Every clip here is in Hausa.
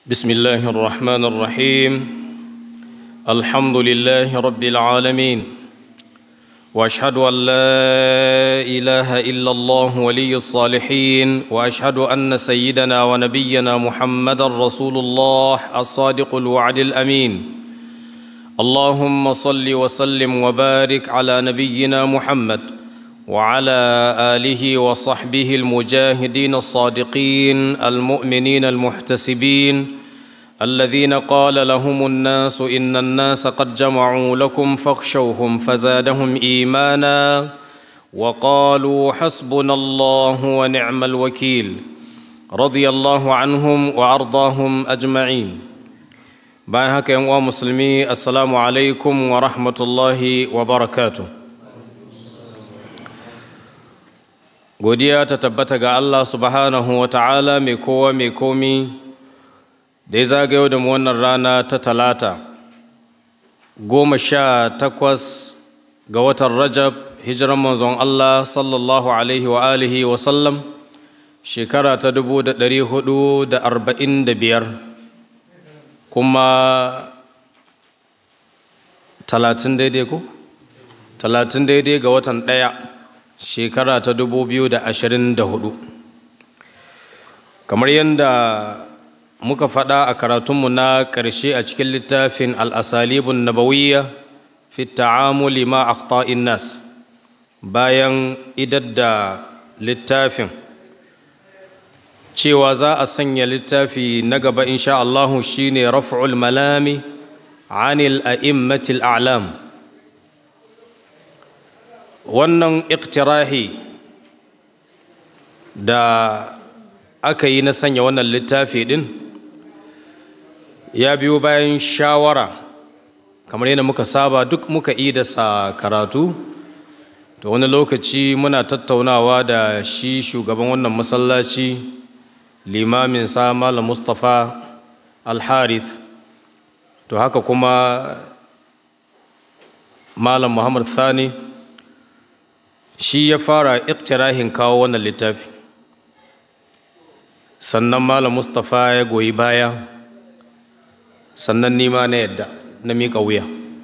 بسم الله الرحمن الرحيم الحمد لله رب العالمين واشهد ان لا اله الا الله ولي الصالحين واشهد ان سيدنا ونبينا محمدا رسول الله الصادق الوعد الامين اللهم صل وسلم وبارك على نبينا محمد وعلى اله وصحبه المجاهدين الصادقين المؤمنين المحتسبين الذين قال لهم الناس ان الناس قد جمعوا لكم فاخشوهم فزادهم ايمانا وقالوا حسبنا الله ونعم الوكيل رضي الله عنهم وارضاهم اجمعين bayan haka yan uwa musulmi assalamu alaikum wa rahmatullahi wa barakatu godiya ta tabbata ga allah subhanahu wa ta'ala mai kowa mai komi da ya zagayo da mu wannan rana ta talata goma sha takwas ga watan rajab hijiran manzon allah sallallahu alaihi wa alihi wa sallam shekara ta dubu da ɗari hudu da arba'in da biyar kuma talatin daidai ko? talatin daidai ga watan ɗaya shekara ta dubu biyu da ashirin da hudu kamar yadda muka faɗa a karatunmu na ƙarshe a cikin littafin al'asalibun nabawiyya fi ta'amuli ma akhta'in nas bayan idar da littafin cewa za a sanya littafi na gaba insha Allahu shine raf'ul malami anil a'immatil a'lam wannan iktirahi da aka yi na sanya wannan littafi din ya biyo bayan shawara kamar yadda muka saba duk muka sa karatu to wani lokaci muna tattaunawa da shi shugaban wannan masallaci limamin sa malam mustapha alharith to haka kuma malam muhammad thani shi ya fara iktirahin kawo wannan littafi sannan malam mustapha ya goyi baya sannan nima na yadda na miƙa wuya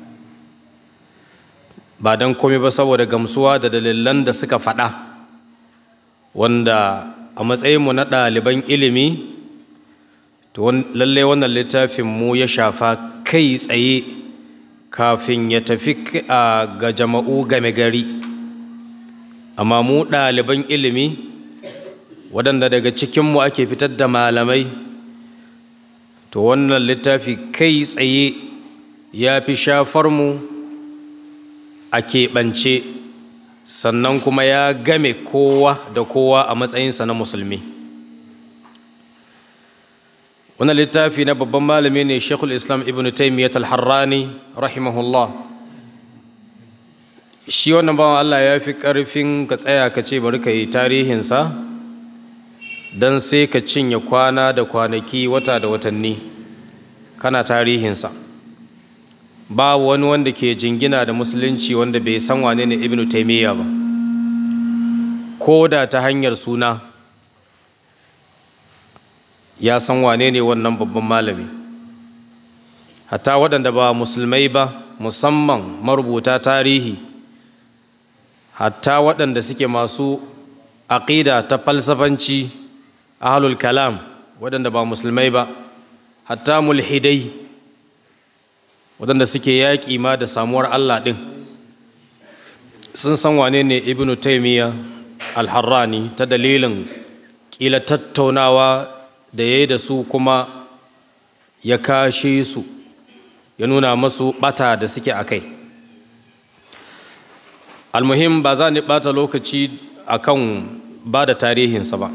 ba don komai ba saboda gamsuwa da dalilan da suka faɗa wanda a matsayinmu na ɗaliban ilimi to lallai wannan littafin mu ya shafa kai tsaye kafin ya tafi ga jama'u game gari amma mu ɗaliban ilimi waɗanda daga cikinmu ake fitar da malamai to wannan littafi kai tsaye ya fi shafar mu a keɓance sannan kuma ya game kowa da kowa a matsayinsa na musulmi wannan littafi na babban malami ne shekul islam ibn taimiyyat al-harrani rahimahullah shi wannan bawan allah ya fi ƙarfin ka tsaya ka ce bari ka yi tarihinsa don sai ka cinye kwana da kwanaki wata da watanni kana tarihinsa ba wani wanda ke jingina da musulunci wanda bai san wane ne ibn taimiyya ba ko da ta hanyar suna ya san wane ne wannan babban malami hatta waɗanda ba musulmai ba musamman marubuta tarihi hatta waɗanda suke masu aƙida ta falsafanci ahlul kalam waɗanda ba musulmai ba hatta mulhidai waɗanda suke yaƙi ma da samuwar Allah ɗin sun san wane ne ibnu taimiyya alharrani ta dalilin ƙila tattaunawa da ya yi da su kuma ya kashe su ya nuna masu ɓata da suke a kai almuhim ba za ni ɓata lokaci a kan ba da tarihinsa ba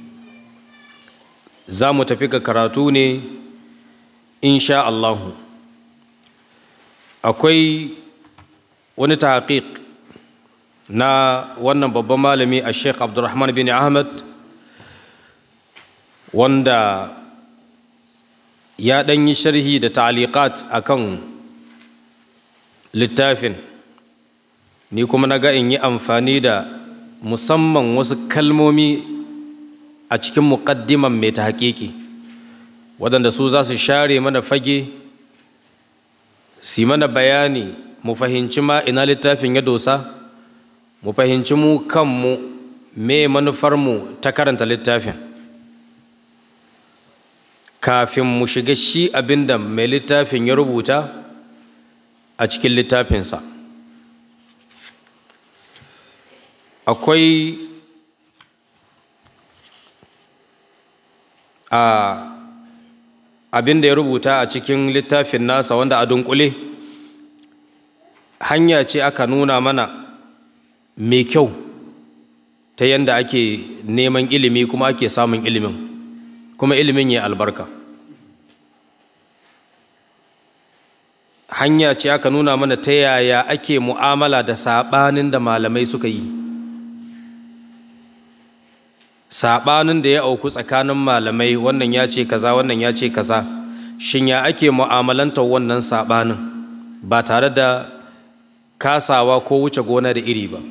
za mu tafi ga karatu ne insha Allahu akwai wani tahqiq na wannan babban malami a sheikh abdulrahman bin ahmad wanda ya ɗan yi sharhi da ta'aliqat akan littafin ni kuma na ga in yi amfani da musamman wasu kalmomi a cikin muƙaddiman mai ta haƙiƙi waɗanda su za su share mana fage su mana bayani mu fahimci ma ina littafin ya dosa mu fahimci mu kanmu me manufarmu ta karanta littafin kafin mu shiga shi abinda mai littafin ya rubuta a cikin littafinsa akwai a abin da ya rubuta a cikin littafin nasa wanda a dunkule hanya ce aka nuna mana mai kyau ta yadda ake neman ilimi kuma ake samun ilimin kuma ilimin ya albarka hanya ce aka nuna mana ta yaya ake mu'amala da saɓanin da malamai suka yi saɓanin da ya auku tsakanin malamai wannan ya ce kaza wannan ya ce kaza shin ya ake mu'amalantar wannan saɓanin ba tare da kasawa ko wuce gona da iri ba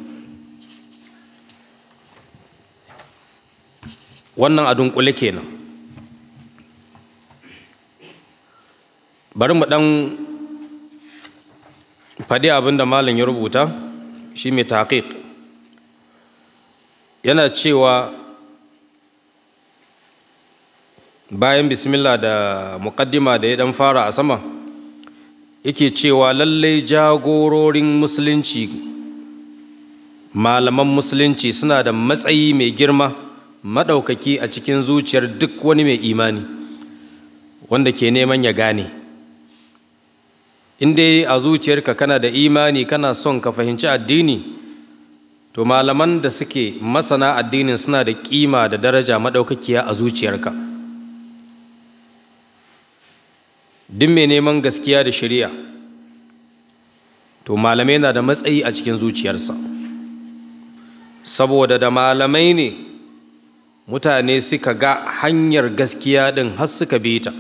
wannan a dunkule kenan bari mu ɗan faɗi abin da malam ya rubuta shi mai taƙiƙ yana cewa bayan bismillah da muƙaddima da ya ɗan fara a sama yake cewa lallai jagororin musulunci malaman musulunci suna da matsayi mai girma maɗaukaki a cikin zuciyar duk wani mai imani wanda ke neman ya gane in dai a zuciyarka kana da imani kana son ka fahimci addini to malaman da suke masana addinin suna da kima da daraja maɗaukakiya a zuciyarka duk mai neman gaskiya da shari'a to malamai na da matsayi a cikin zuciyarsa saboda da malamai ne mutane suka ga hanyar gaskiya ɗin har suka bi ta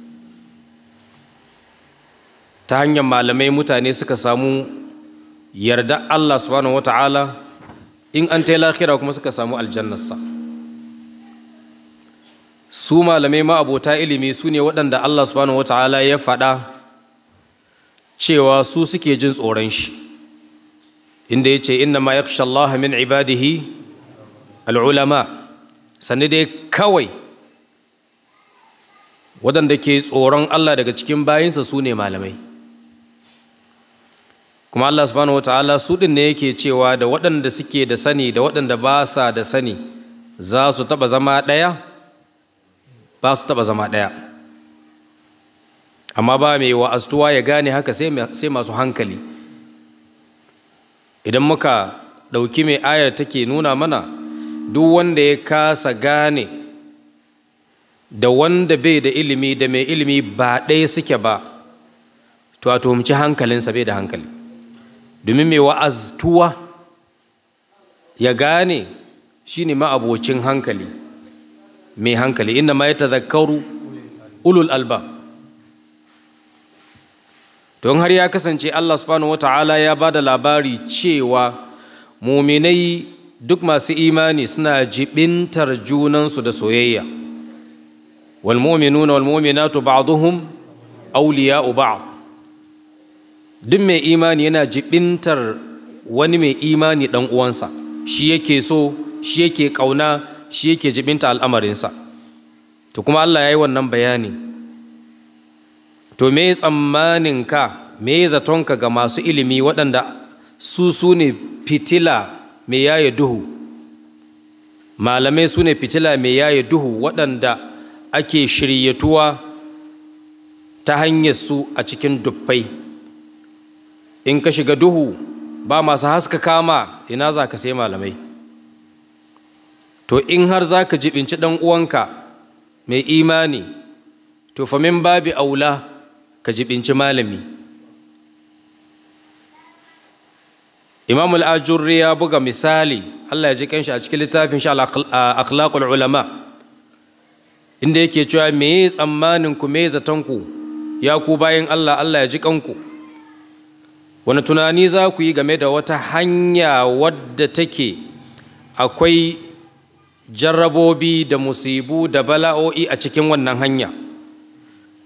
ta hanyar malamai mutane suka samu yarda Allah subhanahu wata'ala in an tai lahira kuma suka samu aljannarsa su malamai ma'abota ilimi su ne waɗanda Allah subhanahu wata'ala ya faɗa cewa su suke jin tsoron shi inda ya ce inna ma yakhsha Allah min ibadihi al'ulama sannu dai kawai waɗanda ke tsoron Allah daga cikin bayinsa su ne malamai kuma Allah subhanahu wataala su ɗin ne yake cewa da waɗanda suke da sani da waɗanda ba sa da sani za su taɓa zama ɗaya ba su taɓa zama ɗaya amma ba mai wa'aztuwa ya gane haka sai masu hankali idan muka ɗauki mai ayar take nuna mana duk wanda ya kasa gane da wanda bai da ilimi da mai ilimi ba ɗaya suke ba to a tuhumci hankalinsa bai da hankali domin mai wa'aztuwa ya gane shi ne ma'abocin hankali mai hankali inda ma ya tazakkaru ulul alba don har ya kasance Allah subhanahu wa ta'ala ya ba da labari cewa muminai duk masu imani suna jibintar junansu da soyayya walmuminuna walmuminatu ba'duhum awliya'u ba'd duk mai imani yana jibintar wani mai imani dan uwansa shi yake so shi yake kauna shi yake jibinta al'amarinsa to kuma Allah ya yi wannan bayani to me tsammanin ka me zatonka ga masu ilimi waɗanda su su ne fitila mai yaye duhu malamai su ne fitila mai yaye duhu waɗanda ake shiryatuwa ta hanyar su a cikin dubbai in ka shiga duhu ba masu haska kama ina za ka sai malamai to in har za ka jibinci ɗan uwanka mai imani to famin babi aula ka jibinci malami imam al'ajurri ya buga misali allah ya ji kanshi a cikin littafin shi akhlaqul ulama inda yake cewa me yi tsammanin ku me zatonku ya ku bayan allah allah ya ji kanku wani tunani za ku yi game da wata hanya wadda take akwai jarrabobi da musibu da bala'o'i a cikin wannan hanya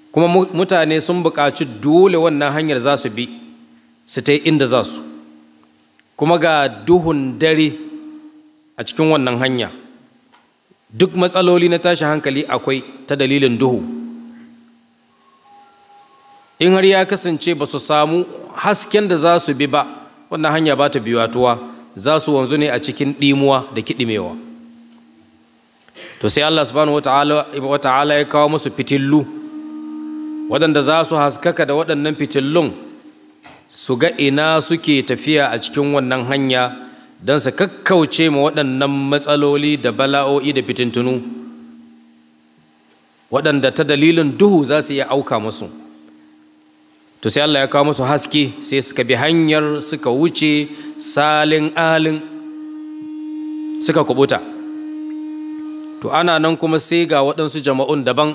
kuma mutane sun buƙaci dole wannan hanyar za su bi su ta inda za su kuma ga duhun dare a cikin wannan hanya duk matsaloli na tashin hankali akwai ta dalilin duhu in har ya kasance ba su samu hasken da za su bi ba wannan hanya ba ta biyatuwa za su wanzu ne a cikin ɗimuwa da kiɗimewa to sai Allah subhanahu wa ta'ala ya kawo musu fitillu waɗanda za su haskaka da waɗannan fitillun su ga ina suke tafiya a cikin wannan hanya don su kakkauce ma waɗannan matsaloli da bala'o'i da fitintunu waɗanda ta dalilin duhu za su iya auka musu to sai Allah ya kawo musu haske sai suka bi hanyar suka wuce salin alin suka kubuta to ana nan kuma sai ga waɗansu jama'un daban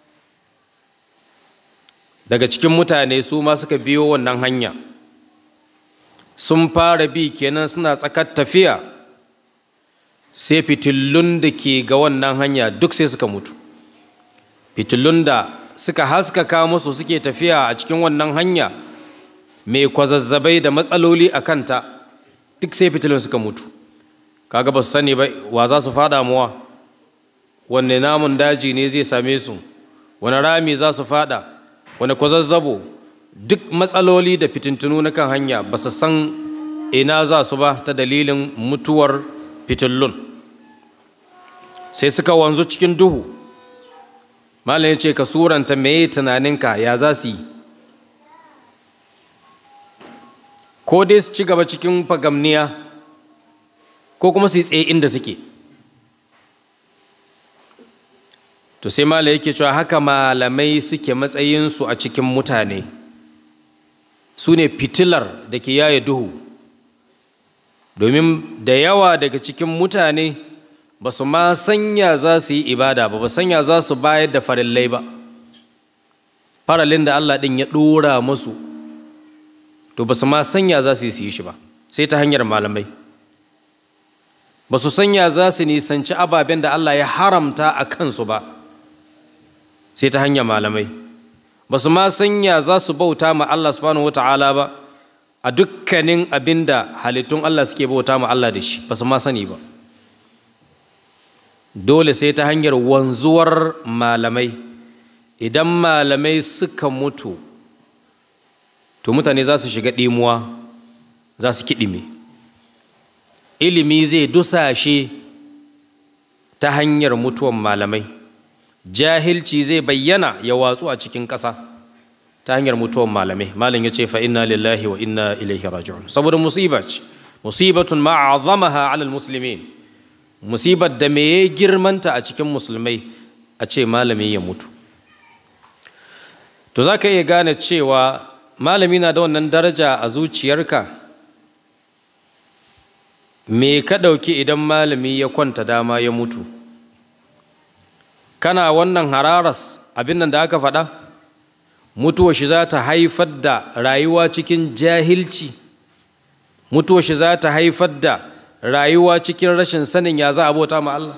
daga cikin mutane su ma suka biyo wannan hanya sun fara bi kenan suna tsakar tafiya sai fitillun da ke ga wannan hanya duk sai suka mutu fitillun da suka haskaka musu suke tafiya a cikin wannan hanya mai kwazazzabai da matsaloli a kanta duk sai fitillun suka mutu kaga ba su sani ba wa za su fada muwa wanne namun daji ne zai same su wani rami za su fada wani kwazazzabo duk matsaloli da fitintunu na kan hanya ba su san ina za su ba ta dalilin mutuwar fitillun sai suka wanzu cikin duhu malam ya ce ka suranta meye tunaninka ya za su yi ko dai su ci gaba cikin fagamniya ko kuma su yi tsaye inda suke to sai malam yake cewa haka malamai suke matsayinsu a cikin mutane su ne fitilar da ke yaye duhu domin da yawa daga cikin mutane ba su ma sanya za su yi ibada ba ba sanya za su bayar da farillai ba faralin da Allah ɗin ya ɗora musu to ba su ma sanya za su yi su yi shi ba sai ta hanyar malamai ba su sanya za su nisanci ababen da Allah ya haramta a kansu ba sai ta hanyar malamai ba su ma sanya za su bauta ma Allah subhanahu wata'ala ba a dukkanin abin da halittun Allah suke bauta ma Allah da shi ba su ma sani ba dole sai ta hanyar wanzuwar malamai idan malamai suka mutu to mutane za su shiga ɗimuwa za su kiɗime ilimi zai dusashe ta hanyar mutuwan malamai jahilci zai bayyana ya watsu a cikin ƙasa ta hanyar mutuwan malamai malam ya ce fa inna lillahi wa inna ilaihi raji'un saboda musiba ce musibatun ma'azamaha alal muslimin musibar da me ya girmanta a cikin musulmai a ce malami ya mutu to za ka iya gane cewa malami na da wannan daraja a zuciyarka me ka ɗauki idan malami ya kwanta dama ya mutu kana wannan hararas abin nan da aka faɗa mutuwa shi za ta haifar da rayuwa cikin jahilci mutuwa shi za ta haifar da rayuwa cikin rashin sanin ya za a bauta ma Allah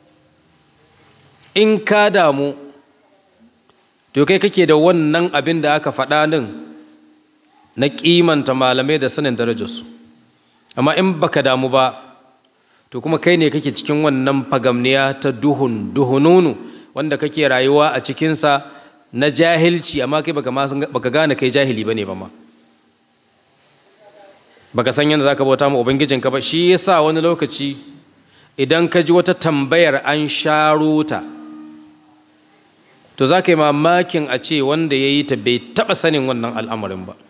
in ka damu to kai kake da wannan abin da aka faɗa din na kimanta malamai da sanin darajarsu amma in baka damu ba to kuma kai ne kake cikin wannan fagamniya ta duhun duhununu wanda kake rayuwa a cikinsa na jahilci amma kai baka gane kai jahili bane ba ma baka san yadda zaka bauta ma ubangijinka ba shi yasa wani lokaci idan ka ji wata tambayar an sharo ta to za ka yi mamakin a ce wanda ya yi ta bai taɓa sanin wannan al'amarin ba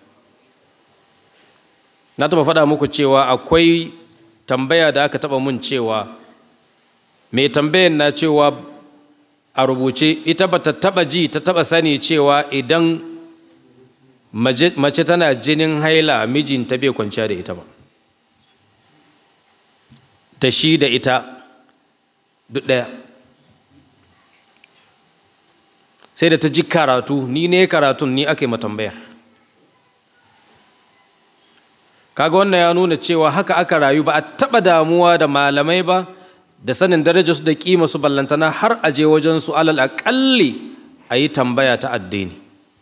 na taɓa faɗa muku cewa akwai tambaya da aka taɓa mun cewa mai tambayan na cewa a rubuce ita ba ta taɓa ji ta taɓa sani cewa idan mace tana jinin haila mijinta bai kwanciya da ita ba da shi da ita duk ɗaya sai da ta ji karatu ni ne karatun ni aka yi matambayar kaga wannan ya nuna cewa haka aka rayu ba a taɓa damuwa da malamai ba da sanin darajarsu da ƙima su ballantana har a je wajen su alal aƙalli a yi tambaya ta addini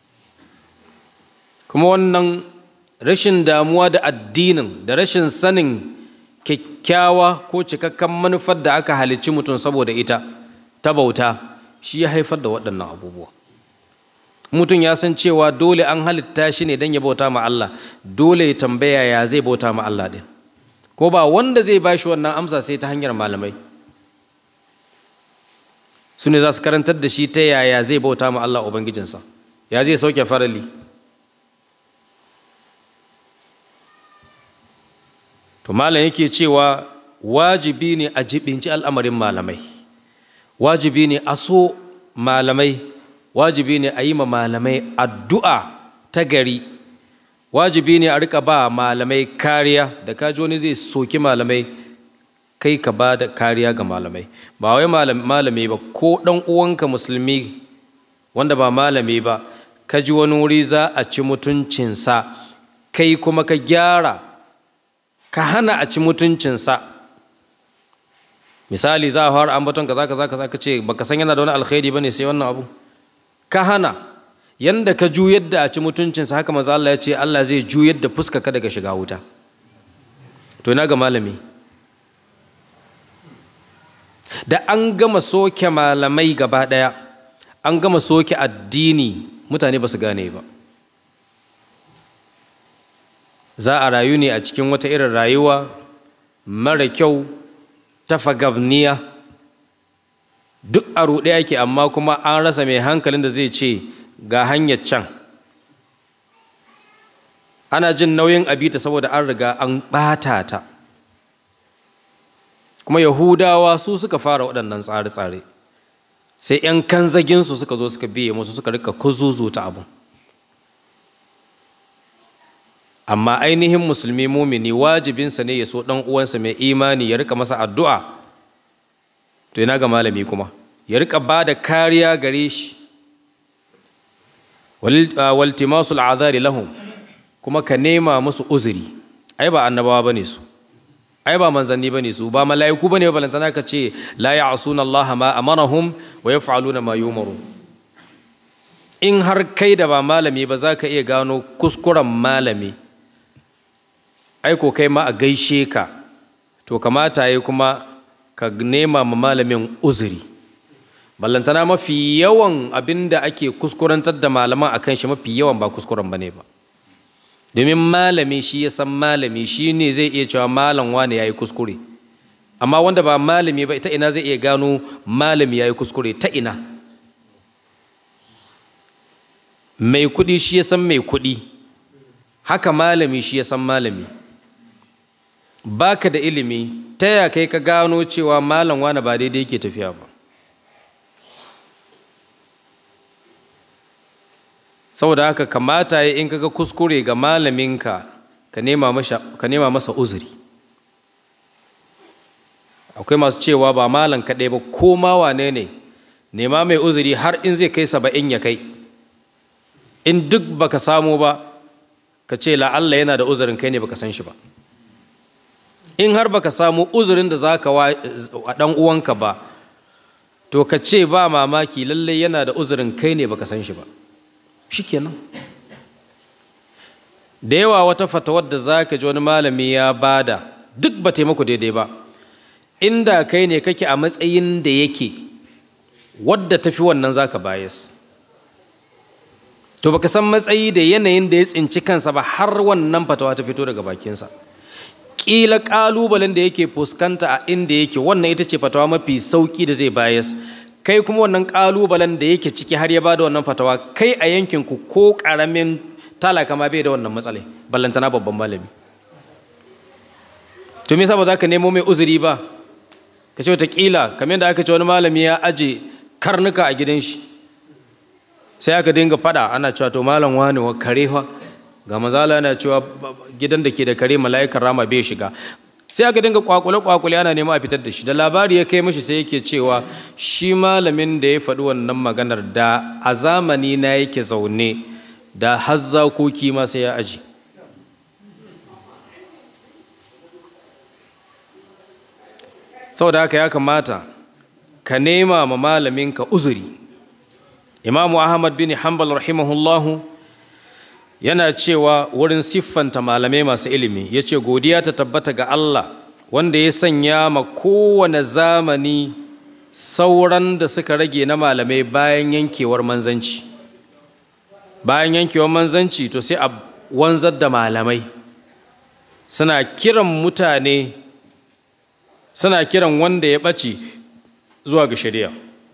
kuma wannan rashin damuwa da addinin da rashin sanin kyakkyawa ko cikakken manufar da aka halicci mutum saboda ita ta bauta shi ya haifar da waɗannan abubuwa mutum ya san cewa dole an halitta shi ne don ya bauta ma Allah dole ya tambaya ya zai bauta ma Allah ɗin ko ba wanda zai ba shi wannan amsa sai ta hanyar malamai su ne za su karantar da shi ta yaya zai bauta ma Allah Ubangijinsa ya zai sauke farali to malam yake cewa wajibi ne a jibinci al'amarin malamai wajibi ne a so malamai wajibi ne a yi ma malamai addu'a ta gari wajibi ne a rika ba malamai kariya da kaji wani zai soki malamai kai ka ba da kariya ga malamai ba wai malami ba ko ɗan uwanka musulmi wanda ba malami ba ka ji wani wuri za a ci mutuncinsa kai kuma ka gyara ka hana a ci mutuncinsa misali za a fara ambaton kaza kaza kaza ka ce baka san yana da wani alkhairi bane sai wannan abu ka hana yanda ka juyar da a ci mutuncinsa haka maza Allah ya ce Allah zai juyar da fuska ka daga shiga wuta to ina ga malami da an gama soke malamai gaba ɗaya an gama soke addini mutane ba su gane ba za a rayu ne a cikin wata irin rayuwa mara kyau ta fagabniya duk a ruɗe ake amma kuma an rasa mai hankalin da zai ce ga hanyar can ana jin nauyin abita saboda an riga an ɓata ta kuma yahudawa su suka fara waɗannan tsare-tsare sai 'yan kanzaginsu suka zo suka biye musu suka rika kuzuzuta abin amma ainihin musulmi mumini wajibinsa ne ya so ɗan uwansa mai imani ya rika masa addu'a to yana ga malami kuma ya rika ba da kariya gare shi waltimasul azari lahum kuma ka nema musu uzuri ai ba annabawa bane su ai ba manzanni bane su ba mala'iku bane balantana ka ce la ya'suna Allah ma amarahum wa yaf'aluna ma yumaru in har kai da ba malami ba za ka iya gano kuskuren malami ai ko kai ma a gaishe ka to kamata yi kuma ka nema ma malamin uzuri ballantana mafi yawan abin da ake kuskurantar da malaman akan shi mafi yawan ba kuskuren bane ba domin malami shi ya san malami shi ne zai iya cewa malam wane ya yi kuskure amma wanda ba malami ba ita ina zai iya gano malami ya yi kuskure ta ina mai kuɗi shi ya san mai kuɗi haka malami shi ya san malami baka da ilimi ta ya kai ka gano cewa malam wane ba daidai yake tafiya ba saboda haka kamata ya in kaga kuskure ga malaminka ka nema masa uzuri akwai masu cewa ba malam kaɗai ba ko ma wane ne nema mai uzuri har in zai kai saba'in ya kai in duk baka samu ba ka ce la'alla yana da uzurin kai ne baka san shi ba in har baka samu uzurin da za ka wa ɗan uwanka ba to ka ce ba mamaki lallai yana da uzurin kai ne baka san shi ba shikenan da yawa wata fatawar da za ka ji wani malami ya bada duk ba taimako daidai ba inda kai ne kake a matsayin da yake wadda tafi wannan za ka bayas to baka san matsayi da yanayin da ya tsinci kansa ba har wannan fatawa ta fito daga bakinsa ƙila ƙalubalen da yake fuskanta a inda yake wannan ita ce fatawa mafi sauƙi da zai bayas kai kuma wannan ƙalubalen da yake ciki har ya bada wannan fatawa kai a yankinku ko ƙaramin talaka ma bai da wannan matsalai ballantana babban malami to me yasa ba za ka nemo mai uzuri ba ka ce wataƙila kamar da aka ce wani malami ya aje karnuka a gidan shi sai aka dinga fada ana cewa to malam wani wa kare fa ga mazala yana cewa gidan da ke da kare mala'ikar rama bai shiga sai aka dinga kwakule kwakule ana nema a fitar da shi da labari ya kai mashi sai yake cewa shi malamin da ya faɗi wannan maganar da a zamani na yake zaune da hazzakoki ma sai ya aji saboda haka ya kamata ka nema ma malaminka uzuri imamu ahmad bin hanbal rahimahullahu yana cewa wurin siffanta malamai masu ilimi ya ce godiya ta tabbata ga allah wanda ya sanya ma kowane zamani sauran da suka rage na malamai bayan yankewar manzanci bayan yankewar manzanci to sai a wanzar da malamai suna kiran mutane suna kiran wanda ya ɓace zuwa ga shari'a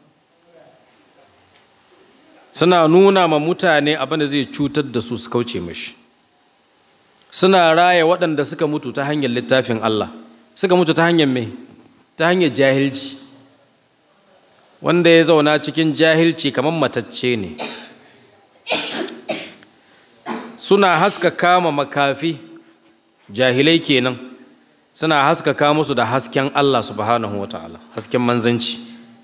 suna nuna ma mutane abin da zai cutar da su su kauce mashi suna raya waɗanda suka mutu ta hanyar littafin Allah suka mutu ta hanyar mai ta hanyar jahilci wanda ya zauna cikin jahilci kamar matacce ne suna haskaka ma makafi jahilai kenan suna haskaka musu da hasken Allah subhanahu wa ta'ala hasken manzanci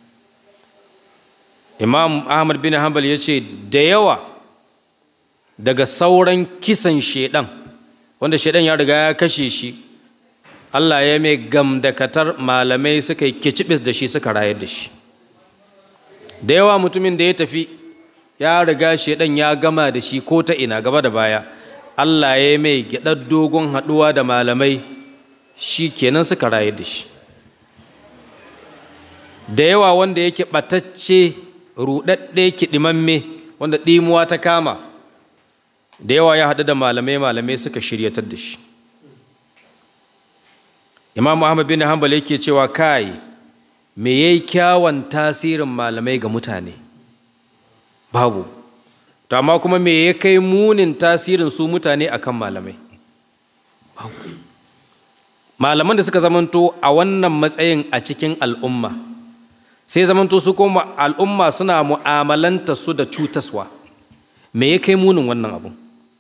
imam ahmad bin hanbal ya ce da yawa daga sauran kisan shedan wanda shedan ya riga ya kashe shi Allah ya mai gamdakatar malamai suka yi kicibis da shi suka rayar da shi da yawa mutumin da ya tafi ya riga shedan ya gama da shi ko ta ina gaba da baya Allah ya mai gyaɗar dogon haɗuwa da malamai shi kenan suka rayar da shi da yawa wanda yake ɓatacce ruɗaɗɗe kiɗimamme wanda ɗimuwa ta kama da yawa ya haɗu da malamai malamai suka shiryatar da shi imam ahmad bin hanbal yake cewa kai me yayi kyawun tasirin malamai ga mutane babu to amma kuma me ya kai munin tasirin su mutane akan malamai babu malaman da suka zamanto a wannan matsayin a cikin al'umma sai zamanto su kuma al'umma suna mu'amalanta su da cutaswa me ya kai munin wannan abu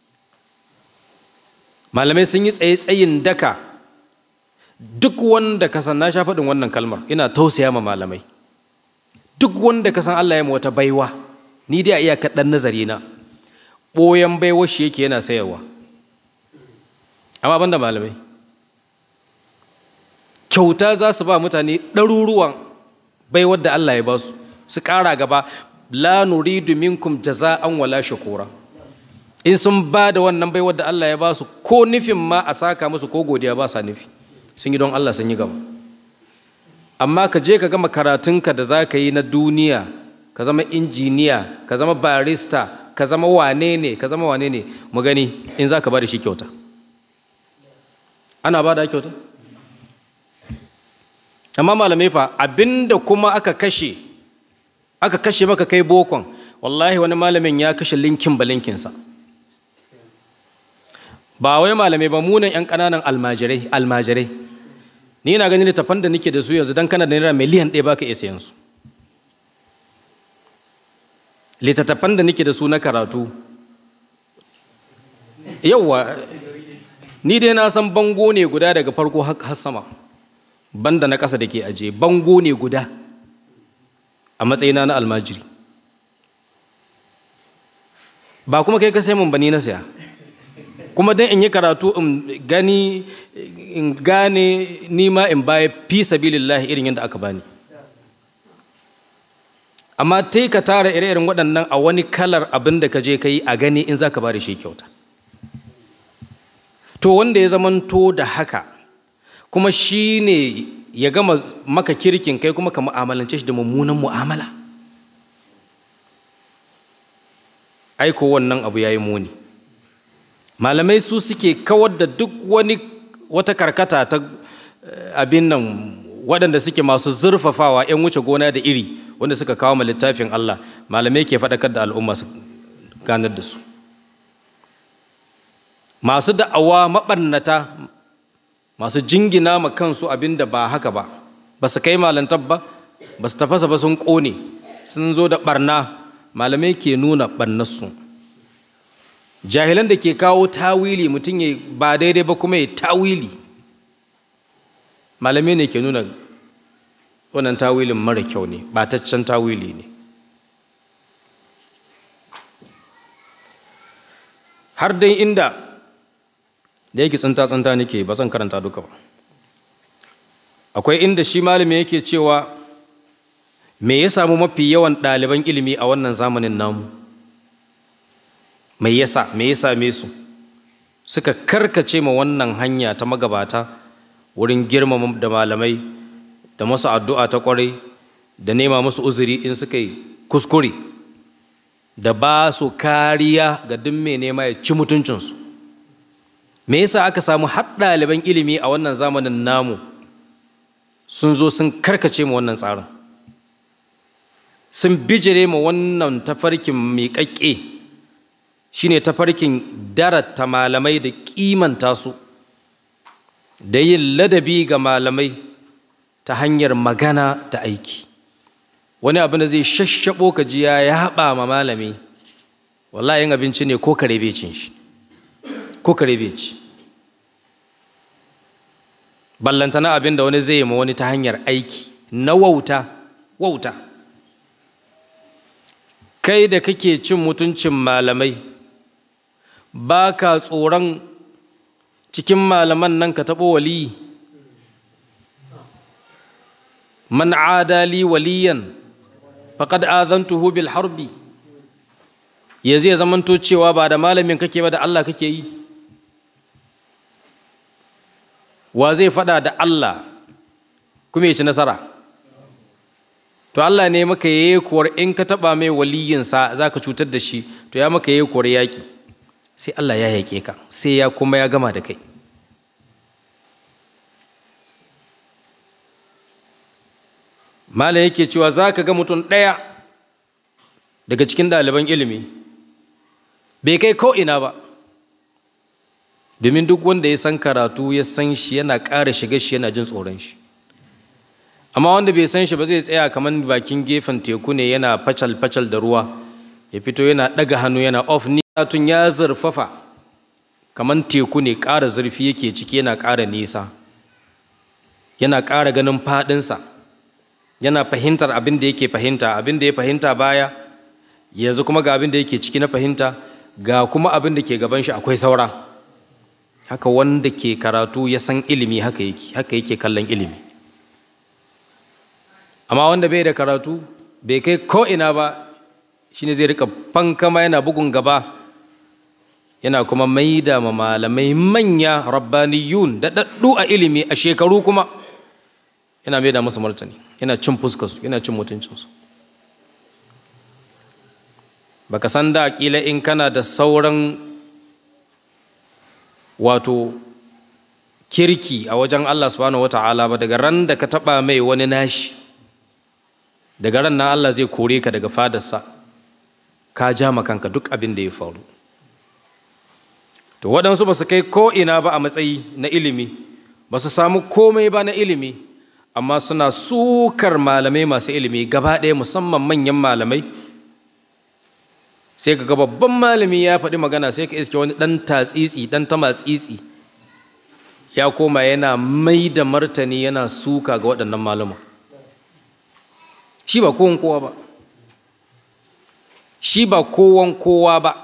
malamai sun yi tsaye tsayin daka duk wanda ka san na sha faɗin wannan kalmar ina tausaya ma malamai duk wanda ka san Allah ya wata baiwa ni dai a iya kaɗan nazari na ɓoyan baiwa shi yake yana sayarwa amma banda malamai kyauta za su ba mutane ɗaruruwan baiwar da Allah ya ba su su ƙara gaba la nuridu minkum jaza'an wala shukura in sun ba da wannan baiwar da Allah ya ba su ko nufin ma a saka musu ko godiya ba sa nufi sun yi don Allah sun yi gaba amma ka je ka gama karatunka da za ka yi na duniya ka zama injiniya ka zama barista ka zama wane ne ka zama wane ne mu gani in za ka ba da shi kyauta ana ba da kyauta amma malamai fa abinda kuma aka kashe aka kashe maka kai bokon wallahi wani malamin ya kashe linkin ba linkinsa ba wai malamai ba munan 'yan ƙananan almajirai almajirai ni na ganin littafan da nake da su yanzu don kana da naira miliyan ɗaya baka iya sayan su littattafan da nake da su na karatu yauwa ni dai na san bango ne guda daga farko har sama banda na ƙasa da ke aje bango ne guda a matsayina na almajiri ba kuma kai ka sai mun bani na saya kuma don in yi karatu in gani in gane nima in baya fi sabilillahi irin yadda aka bani amma ta ka tara ire-iren waɗannan a wani kalar abin da ka je ka yi a gani in za ka ba da shi kyauta to wanda ya zamanto da haka kuma shi ne ya gama maka kirkin kai kuma ka mu'amalance shi da mummunan mu'amala aiko wannan abu ya yi muni malamai su suke kawar da duk wani wata karkata ta abin nan waɗanda suke masu zurfafawa 'yan wuce gona da iri wanda suka kawo ma littafin Allah malamai ke faɗakar da al'umma su ganar da su masu da'awa maɓannata masu jingina ma kansu abin da ba haka ba ba su kai malantar ba ba su tafasa ba sun ƙone sun zo da ɓarna malamai ke nuna ɓarnarsu jahilan da ke kawo tawili mutum ya ba daidai ba kuma ya tawili malamai ne ke nuna wannan tawilin mara kyau ne bataccen tawili ne har dai inda da yake tsinta-tsinta nake ba zan karanta duka ba akwai inda shi malami yake cewa me ya samu mafi yawan ɗaliban ilimi a wannan zamanin namu me yasa me ya same su suka karkace ma wannan hanya ta magabata wurin girmama da malamai da masu addu'a ta kwarai da nema musu uzuri in suka yi kuskure da ba su kariya ga duk mai nema ya ci mutuncinsu me yasa aka samu har ɗaliban ilimi a wannan zamanin namu sun zo sun karkace ma wannan tsarin sun bijire ma wannan tafarkin miƙaƙƙe shine tafarkin darata malamai da kimanta su da yin ladabi ga malamai ta hanyar magana da aiki wani abin da zai shashshabo ka ji ya haɓa ma malami wallahi yin abinci ne ko kare bai cin shi ko kare bai ci ballantana abin da wani zai yi ma wani ta hanyar aiki na wauta wauta kai da kake cin mutuncin malamai ba ka tsoron cikin malaman nan ka taɓo waliyi man adali waliyan faqad azantuhu bil harbi ya zai zamanto cewa ba da malamin kake ba da Allah kake yi wa zai faɗa da Allah kuma ya ci nasara to Allah ne maka yayi kuwar in ka taɓa mai waliyinsa za ka cutar da shi to ya maka yayi kuwar yaƙi sai Allah ya yaƙe ka sai ya kuma ya gama da kai malam yake cewa za ka ga mutum ɗaya daga cikin ɗaliban ilimi bai kai ko'ina ba domin duk wanda ya san karatu ya san shi yana ƙara shiga shi yana jin tsoron shi amma wanda bai san shi ba zai tsaya kamar bakin gefen teku ne yana facal-facal da ruwa ya fito yana ɗaga hannu yana off ni tun ya zurfafa kamar teku ne ƙara zurfi yake ciki yana ƙara nisa yana ƙara ganin faɗinsa yana fahimtar abin da yake fahimta abin da ya fahimta baya yanzu kuma ga abin da yake ciki na fahimta ga kuma abin da ke gaban shi akwai saura haka wanda ke karatu ya san ilimi haka yake haka yake kallon ilimi amma wanda bai da karatu bai kai ko ina ba shine zai rika fankama yana bugun gaba yana kuma maida ma malamai manya rabbaniyun da daddu a ilimi a shekaru kuma yana maida musu martani yana cin fuskarsu yana cin mutuncinsu baka san da kila in kana da sauran wato kirki a wajen Allah subhanahu wata'ala ba daga ran da ka taba mai wani nashi daga ran nan Allah zai kore ka daga fadarsa ka ja kanka duk abin da ya faru to waɗansu ba su kai ko ina ba a matsayi na ilimi ba su samu komai ba na ilimi amma suna sukar malamai masu ilimi gaba ɗaya musamman manyan malamai sai ka ga babban malami ya faɗi magana sai ka iske wani ɗan tatsitsi ɗan tamatsitsi ya koma yana mai da martani yana suka ga waɗannan malama shi ba kowan kowa ba shi ba kowan kowa ba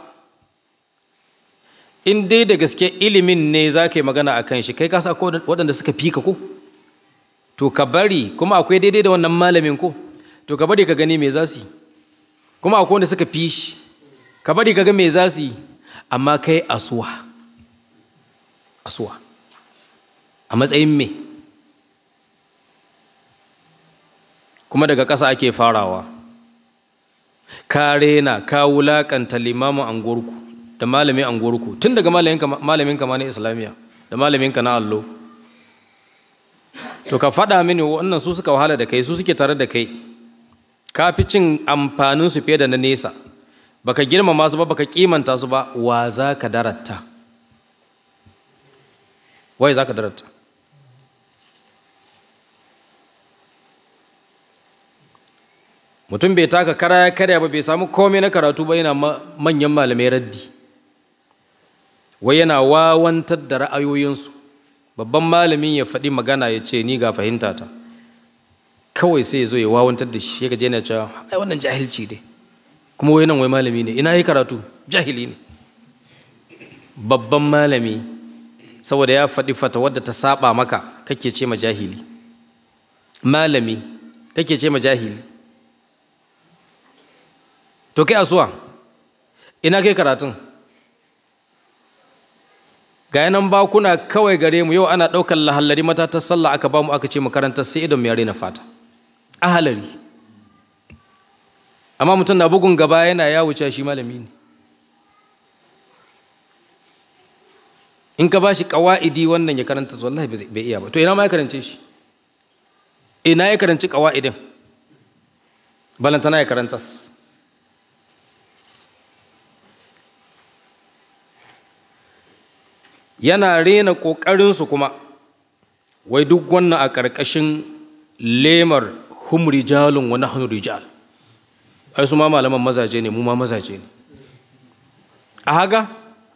in dai da gaske ilimin ne za ka yi magana a kan shi kai kasa waɗanda suka fi ka ko to ka bari kuma akwai daidai da wannan malamin ko to ka bari ka gani me za su yi kuma akwai wanda suka fi shi ka bari ka ga me za su yi amma kai asuwa asuwa a matsayin me kuma daga ƙasa ake farawa ka rena ka wulaƙanta limamin angorku da malamin angorku tun daga malamin ka ma na islamiyya da malamin ka na allo to ka faɗa mini wannan su suka wahala da kai su suke tare da kai ka fi cin amfanin su fiye da na nesa baka girmama su ba baka kimanta su ba wa za ka daratta wai za ka daratta mutum bai taka kara ya karya ba bai samu komai na karatu ba yana manyan malamai raddi wai yana wawantar da ra'ayoyinsu babban malamin ya faɗi magana ya ce ni ga fahimta ta kawai sai ya zo ya wawantar da shi ya gaje yana cewa ai wannan jahilci ne kuma wai nan wai malami ne ina yi karatu jahili ne babban malami saboda ya faɗi fata wadda ta saba maka kake ce ma jahili malami kake ce ma jahili to kai asuwa ina kai karatun ga yanan bakuna kawai gare mu yau ana ɗaukar lahallari matatar sallah aka ba mu aka ce makarantar sai idon mu yare na fata ahalari amma mutum na bugun gaba yana ya wuce shi malami ne in ka ba shi ƙawa'idi wannan ya karanta wallahi bai iya ba to ina ma ya karance shi ina ya karanci ƙawa'idin balantana ya karanta yana rena ƙoƙarinsu kuma wai duk wannan a ƙarƙashin lemar hum rijalun wa nahnu rijal ai su ma malaman mazaje ne mu ma mazaje ne a haga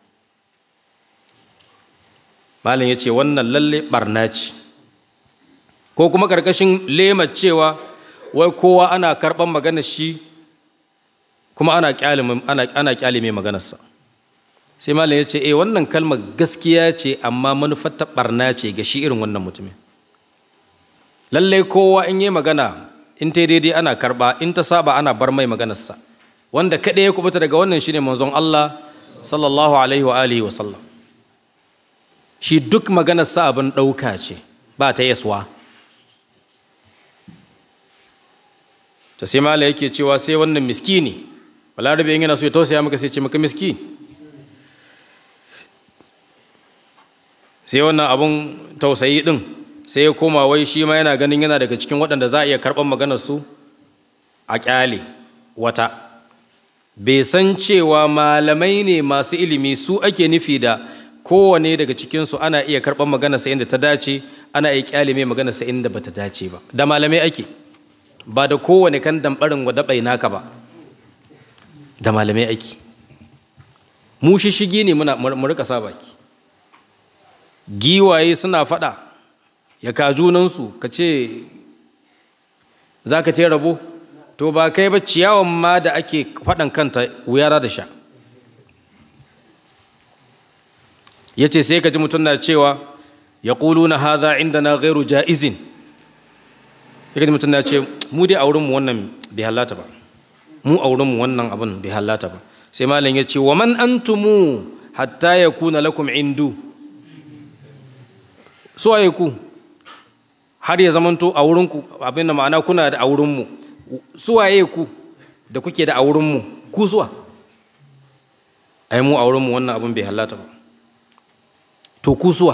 malam ya ce wannan lalle barna ce ko kuma ƙarƙashin lemar cewa wai kowa ana karɓar maganar shi kuma ana ƙyale mai maganarsa sai malam ya ce eh wannan kalmar gaskiya ce amma manufar ta barna ce ga shi irin wannan mutumin lallai kowa in yi magana in ta daidai ana karba in ta saba ana bar mai maganarsa wanda kaɗai ya kubuta daga wannan shine manzon Allah sallallahu alaihi wa alihi wa sallam shi duk maganarsa abin ɗauka ce ba ta yaswa ta sai mala yake cewa sai wannan miskini balarabe yana so ya tausaya maka sai ce maka miskini sai wannan abun tausayi din sai ya koma wai shi ma yana ganin yana daga cikin waɗanda za a iya karɓar maganarsu a ƙyale wata bai san cewa malamai ne masu ilimi su ake nufi da kowane daga cikinsu ana iya karɓar maganarsa inda ta dace ana iya ƙyale mai maganarsa inda ba ta dace ba da malamai ake ba da kowane kan damɓarin wa daɓai naka ba da malamai ake mu shishigi ne mu rika sa baki giwaye suna faɗa ya ka junansu ka ce za ka ce rabo to ba kai ba ciyawan ma da ake faɗan kanta wuyara da sha ya ce sai ka ji mutum na cewa ya ƙulu na haza inda na gairu ja'izin ya ji mutum na ce mu dai a wurinmu wannan bai halata ba mu a wurinmu wannan abin bai halata ba sai malam ya ce wa man antumu hatta ya kuna lakum indu su waye ku har ya zamanto a wurinku abin da ma'ana kuna da a wurinmu su waye ku da kuke da a wurinmu ku zuwa ai mu a wurinmu wannan abin bai halata ba to ku zuwa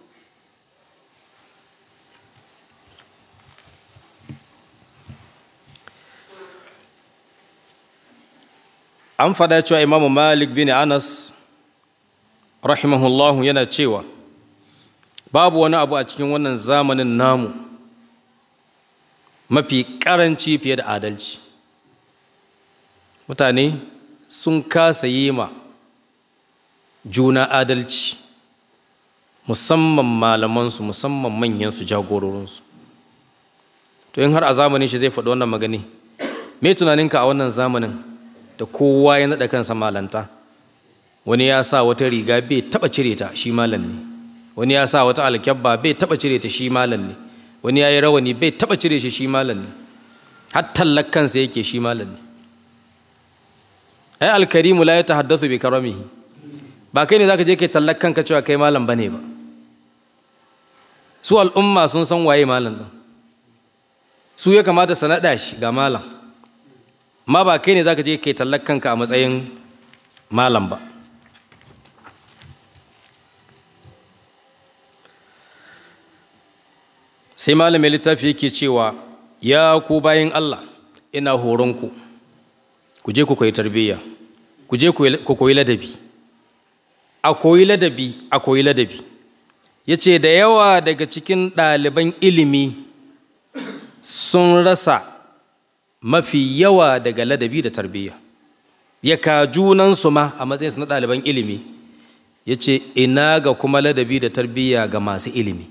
an fada cewa imamu malik bin anas rahimahullahu yana cewa babu wani abu a cikin wannan zamanin namu mafi karanci fiye da adalci mutane sun kasa yi ma juna adalci musamman malamansu musamman manyansu jagororinsu to in har a zamanin shi zai faɗi wannan magani me tunaninka a wannan zamanin da kowa ya naɗa kansa malanta wani ya sa wata riga bai taɓa cire ta shi malam ne wani ya sa wata alkyabba bai taba cire ta shi malam ne wani ya yi rawani bai taba cire shi shi malam ne har tallar kansa yake shi malam ne ai alkarimu la ya tahaddathu bi karamihi ba kai ne zaka je kai tallar kanka cewa kai malam bane ba su al'umma sun san waye malam din su ya kamata su naɗa shi ga malam ma ba kai ne zaka je kai tallar kanka a matsayin malam ba sai malamin littafi yake cewa ya ku bayan Allah ina horonku ku je ku koyi tarbiyya ku je ku koyi ladabi a koyi ladabi a koyi ladabi ya ce da yawa daga cikin ɗaliban ilimi sun rasa mafi yawa daga ladabi da tarbiyya ya ka junansu ma a matsayinsu na ɗaliban ilimi ya ce ina ga kuma ladabi da tarbiyya ga masu ilimi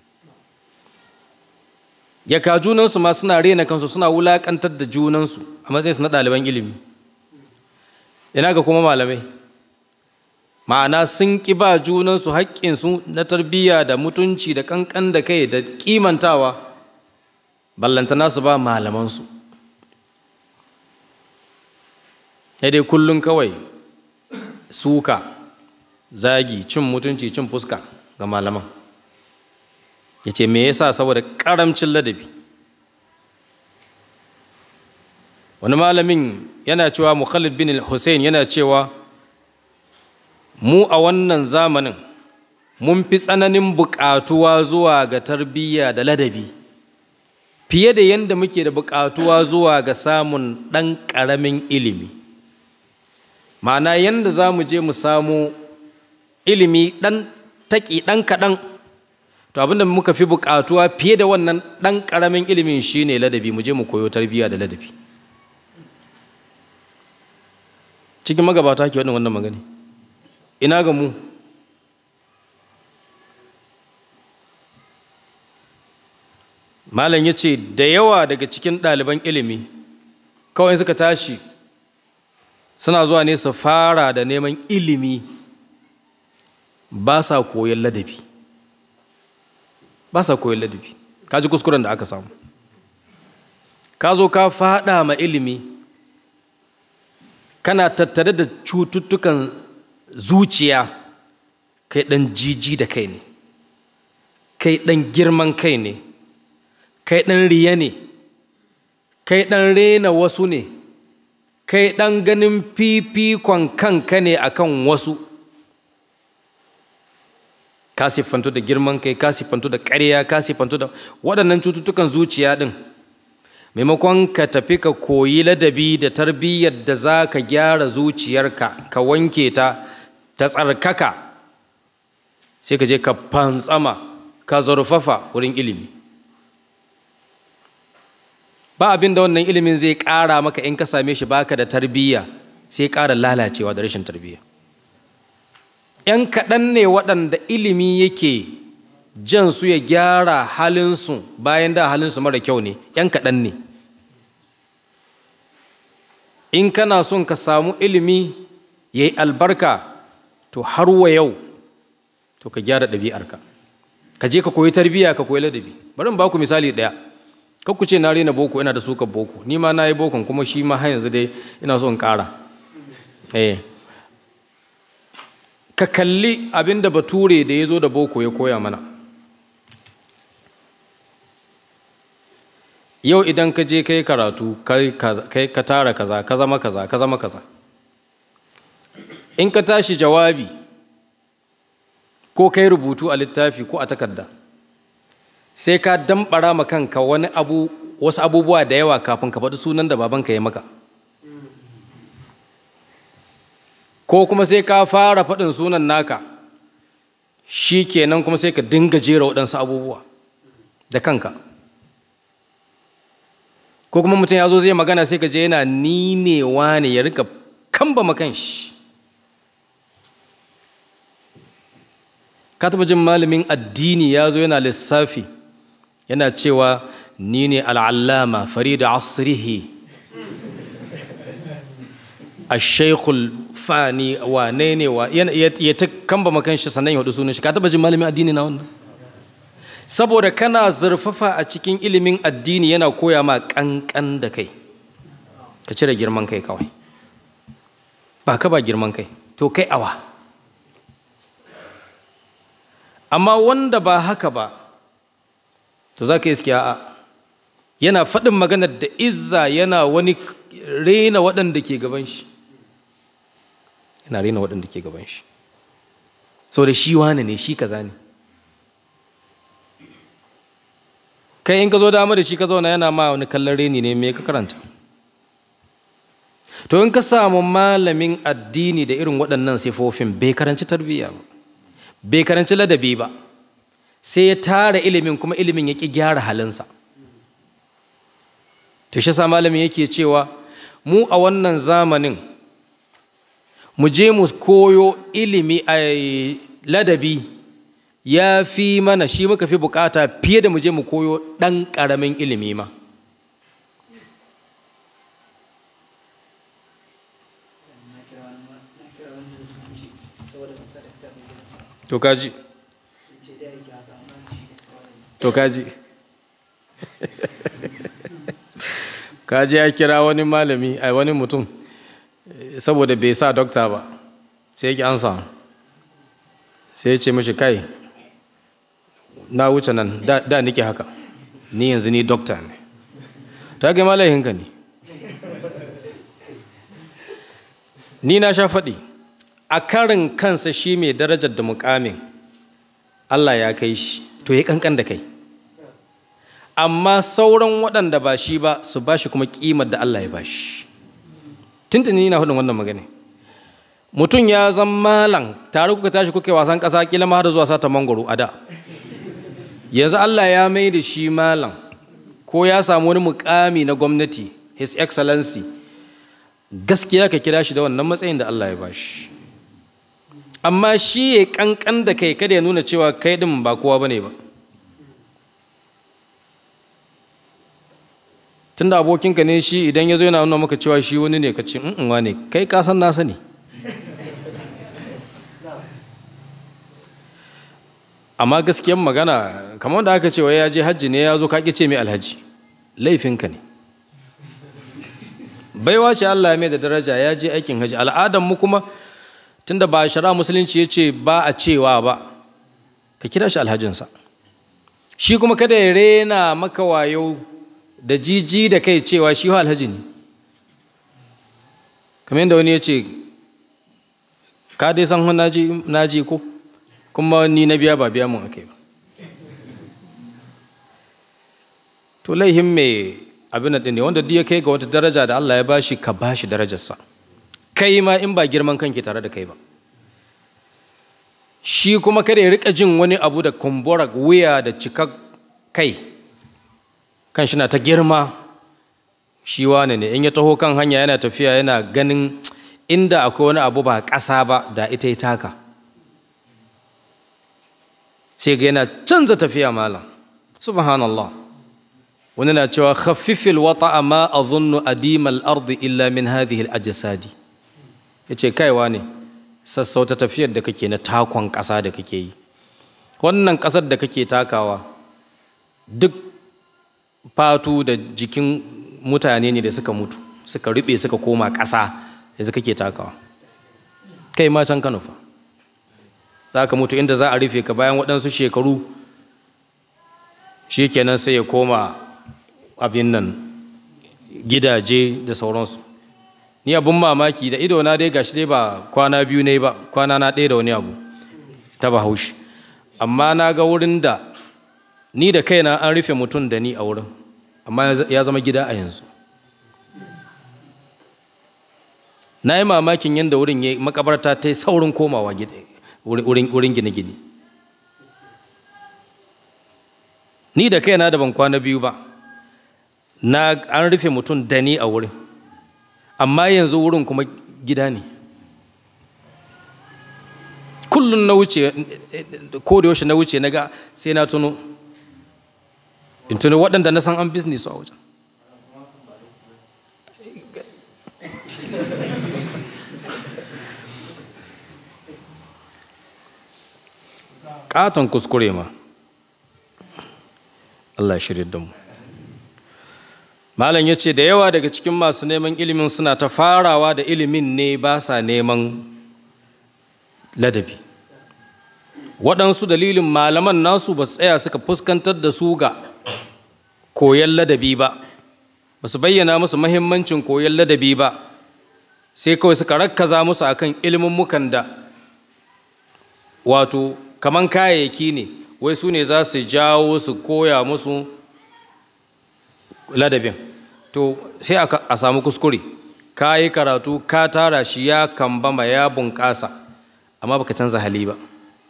ya ka junansu ma suna rena kansu suna wulakantar da junansu a matsayinsu na ɗaliban ilimi ina ga kuma malamai ma'ana sun ƙi ba junansu haƙƙinsu na tarbiyya da mutunci da ƙanƙan da kai da ƙimantawa ballantana su ba malamansu dai kullum kawai suka zagi cin mutunci cin fuska ga malaman ya ce me yasa saboda karamcin ladabi wani malamin yana cewa mukhalid bin hussein yana cewa mu a wannan zamanin mun fi tsananin buƙatuwa zuwa ga tarbiyya da ladabi fiye da yadda muke da buƙatuwa zuwa ga samun ɗan ƙaramin ilimi ma'ana yadda za mu je mu samu ilimi ɗan taƙi ɗan kaɗan to abinda muka fi buƙatuwa fiye da wannan ɗan ƙaramin ilimin shine ladabi mu je mu koyo tarbiyya da ladabi cikin magabata ke wannan wannan magani ina ga mu malam ya ce da yawa daga cikin ɗaliban ilimi kawai suka tashi suna zuwa ne su fara da neman ilimi ba sa koyon ladabi ba sa koyon ladabi ka ji kuskuren da aka samu ka zo ka faɗa ma ilimi kana tattare da cututtukan zuciya kai ɗan jiji da kai ne kai ɗan girman kai ne kai ɗan riya ne kai ɗan rena wasu ne kai ɗan ganin fifikon kanka ne akan wasu ka siffantu da girman kai ka siffantu da ƙarya ka siffantu da waɗannan cututtukan zuciya ɗin maimakon ka tafi ka koyi ladabi da tarbiyyar da za ka gyara zuciyarka ka wanke ta ta tsarkaka sai ka je ka fantsama ka zurfafa wurin ilimi ba abin da wannan ilimin zai ƙara maka in ka same shi baka da tarbiyya sai ƙara lalacewa da rashin tarbiyya ‘yan kaɗan ne waɗanda ilimi yake jan su ya gyara halinsu bayan da halinsu mara kyau ne ‘yan kaɗan ne in kana son ka samu ilimi ya yi albarka to har wa yau to ka gyara ɗabi'arka ka je ka koyi tarbiyya ka koyi ladabi bari in ba ku misali ɗaya kan ku ce na rena boko ina da suka boko ni ma na yi bokon kuma shi ma har yanzu dai ina so in ƙara eh ka kalli abin da bature da ya zo da boko ya koya mana yau idan ka je kai karatu kai ka tara kaza ka zama kaza ka zama kaza in ka tashi jawabi ko kai rubutu a littafi ko a takarda sai ka dambara ma kanka wani abu wasu abubuwa da yawa kafin ka faɗi sunan da babanka ya maka ko kuma sai ka fara faɗin sunan naka shi kenan kuma sai ka dinga jera waɗansu abubuwa da kanka ko kuma mutum ya zo zai magana sai ka je yana ninewa ne ya rika kamba makan shi ka taɓa jin malamin addini ya zo yana lissafi yana cewa ni ne al'allama farida asrihi a shaikul fani wane ne wa ya ta kamba makan shi sannan ya hudu sunan shi ka taba jin malamin addini na wannan saboda kana zurfafa a cikin ilimin addini yana koya ma kankan da kai ka cire girman kai kawai ba ka ba girman kai to kai awa amma wanda ba haka ba to za ka iske a'a yana faɗin maganar da izza yana wani rena waɗanda ke gaban shi yana rena waɗanda ke gaban shi sau da shi wane ne shi kaza ne kai in ka zo dama da shi ka zauna yana ma wani kallon reni ne me ka karanta to in ka samu malamin addini da irin waɗannan sifofin bai karanci tarbiyya ba bai karanci ladabi ba sai ya tara ilimin kuma ilimin ya ƙi gyara halinsa to shi sa malamin yake cewa mu a wannan zamanin mu je mu koyo ilimi a ladabi ya fi mana shi muka fi bukata fiye da mu je mu koyo ɗan ƙaramin ilimi ma to kaji to kaji kaji ya kira wani malami a wani mutum saboda bai sa dokta ba sai yake ansa sai ya ce mashi kai na wuce nan da, da nike haka ni yanzu ni dokta ne ta ga malahinka ne ni na sha faɗi a karin kansa shi mai darajar da mukamin Allah ya kai shi to ya kankan da kai amma sauran waɗanda ba shi ba su ba shi kuma ƙimar da Allah ya ba shi tuntuni na hudun wannan magana mutum ya zan malam tare kuka tashi kuka wasan ƙasa kila ma har zuwa sata mangoro a da yanzu Allah ya mai da shi malam ko ya samu wani mukami na gwamnati his excellency gaskiya ka kira shi da wannan matsayin da Allah ya ba shi amma shi ya kankan da kai kada ya nuna cewa kai din ba kowa bane ba tunda abokinka ne shi idan ya zo yana nuna maka cewa shi wani ne ka ce in ne kai ka san na sani amma gaskiyan magana kamar da aka ce wai ya je hajji ne ya zo ka ce mai alhaji laifinka ne baiwa ce Allah ya mai da daraja ya je aikin hajji al'adar mu kuma tunda ba shara musulunci ya ce ba a cewa ba ka kira shi alhajinsa shi kuma kada ya rena maka wayo da jiji da kai cewa shi alhaji ne kamar yadda wani ya ce ka dai san naji ko kuma ni na biya ba biya mun ake ba to laihin mai abin da ne wanda duk ya kai ga wata daraja da Allah ya bashi ka bashi darajarsa kai ma in ba girman kanki tare da kai ba shi kuma kada ya rika jin wani abu da kumbura wuya da cika kai kan shi na ta girma shi wane ne in ya taho kan hanya yana tafiya yana ganin inda akwai wani abu ba ƙasa ba da ita ya taka sai ga yana canza tafiya malam subhanallah wani na cewa khaffifil wata amma a zunnu adimal ardi illa min hadhihi al-ajsadi yace kaiwa ne sassauta tafiyar da kake na takon ƙasa da kake yi wannan ƙasar da kake takawa duk fatu da jikin mutane ne da suka mutu suka rube suka koma ƙasa yanzu kake takawa kai ma can kano fa za ka mutu inda za a rufe ka bayan waɗansu shekaru shi kenan sai ya koma abin nan gidaje da sauransu ni abin mamaki da ido na dai gashi dai ba kwana biyu ne ba kwana na ɗaya da wani abu ta bahaushe amma na ga wurin da ni da kaina an rufe mutum da ni a wurin amma ya zama gida a yanzu na yi mamakin yadda wurin ya makabarta ta yi saurin komawa wurin gine-gine ni da kaina da ban kwana biyu ba na an rufe mutum da ni a wurin amma yanzu wurin kuma gida ne kullum na wuce ko da yaushe na wuce na ga sai na tuno in tuno waɗanda na san an business a wajen ƙaton kuskure ma Allah shirya da mu malam ya ce da yawa daga cikin masu neman ilimin suna ta farawa da ilimin ne ba sa neman ladabi waɗansu dalilin malaman nasu ba su tsaya suka fuskantar da su ga koyon ladabi ba ba su bayyana musu mahimmancin koyon ladabi ba sai kawai suka rakkaza musu akan ilimin da wato kaman kayayyaki ne wai su ne za su jawo su koya musu ladabin to sai a samu kuskure ka yi karatu ka tara shi ya kambama ya bunƙasa amma baka canza hali ba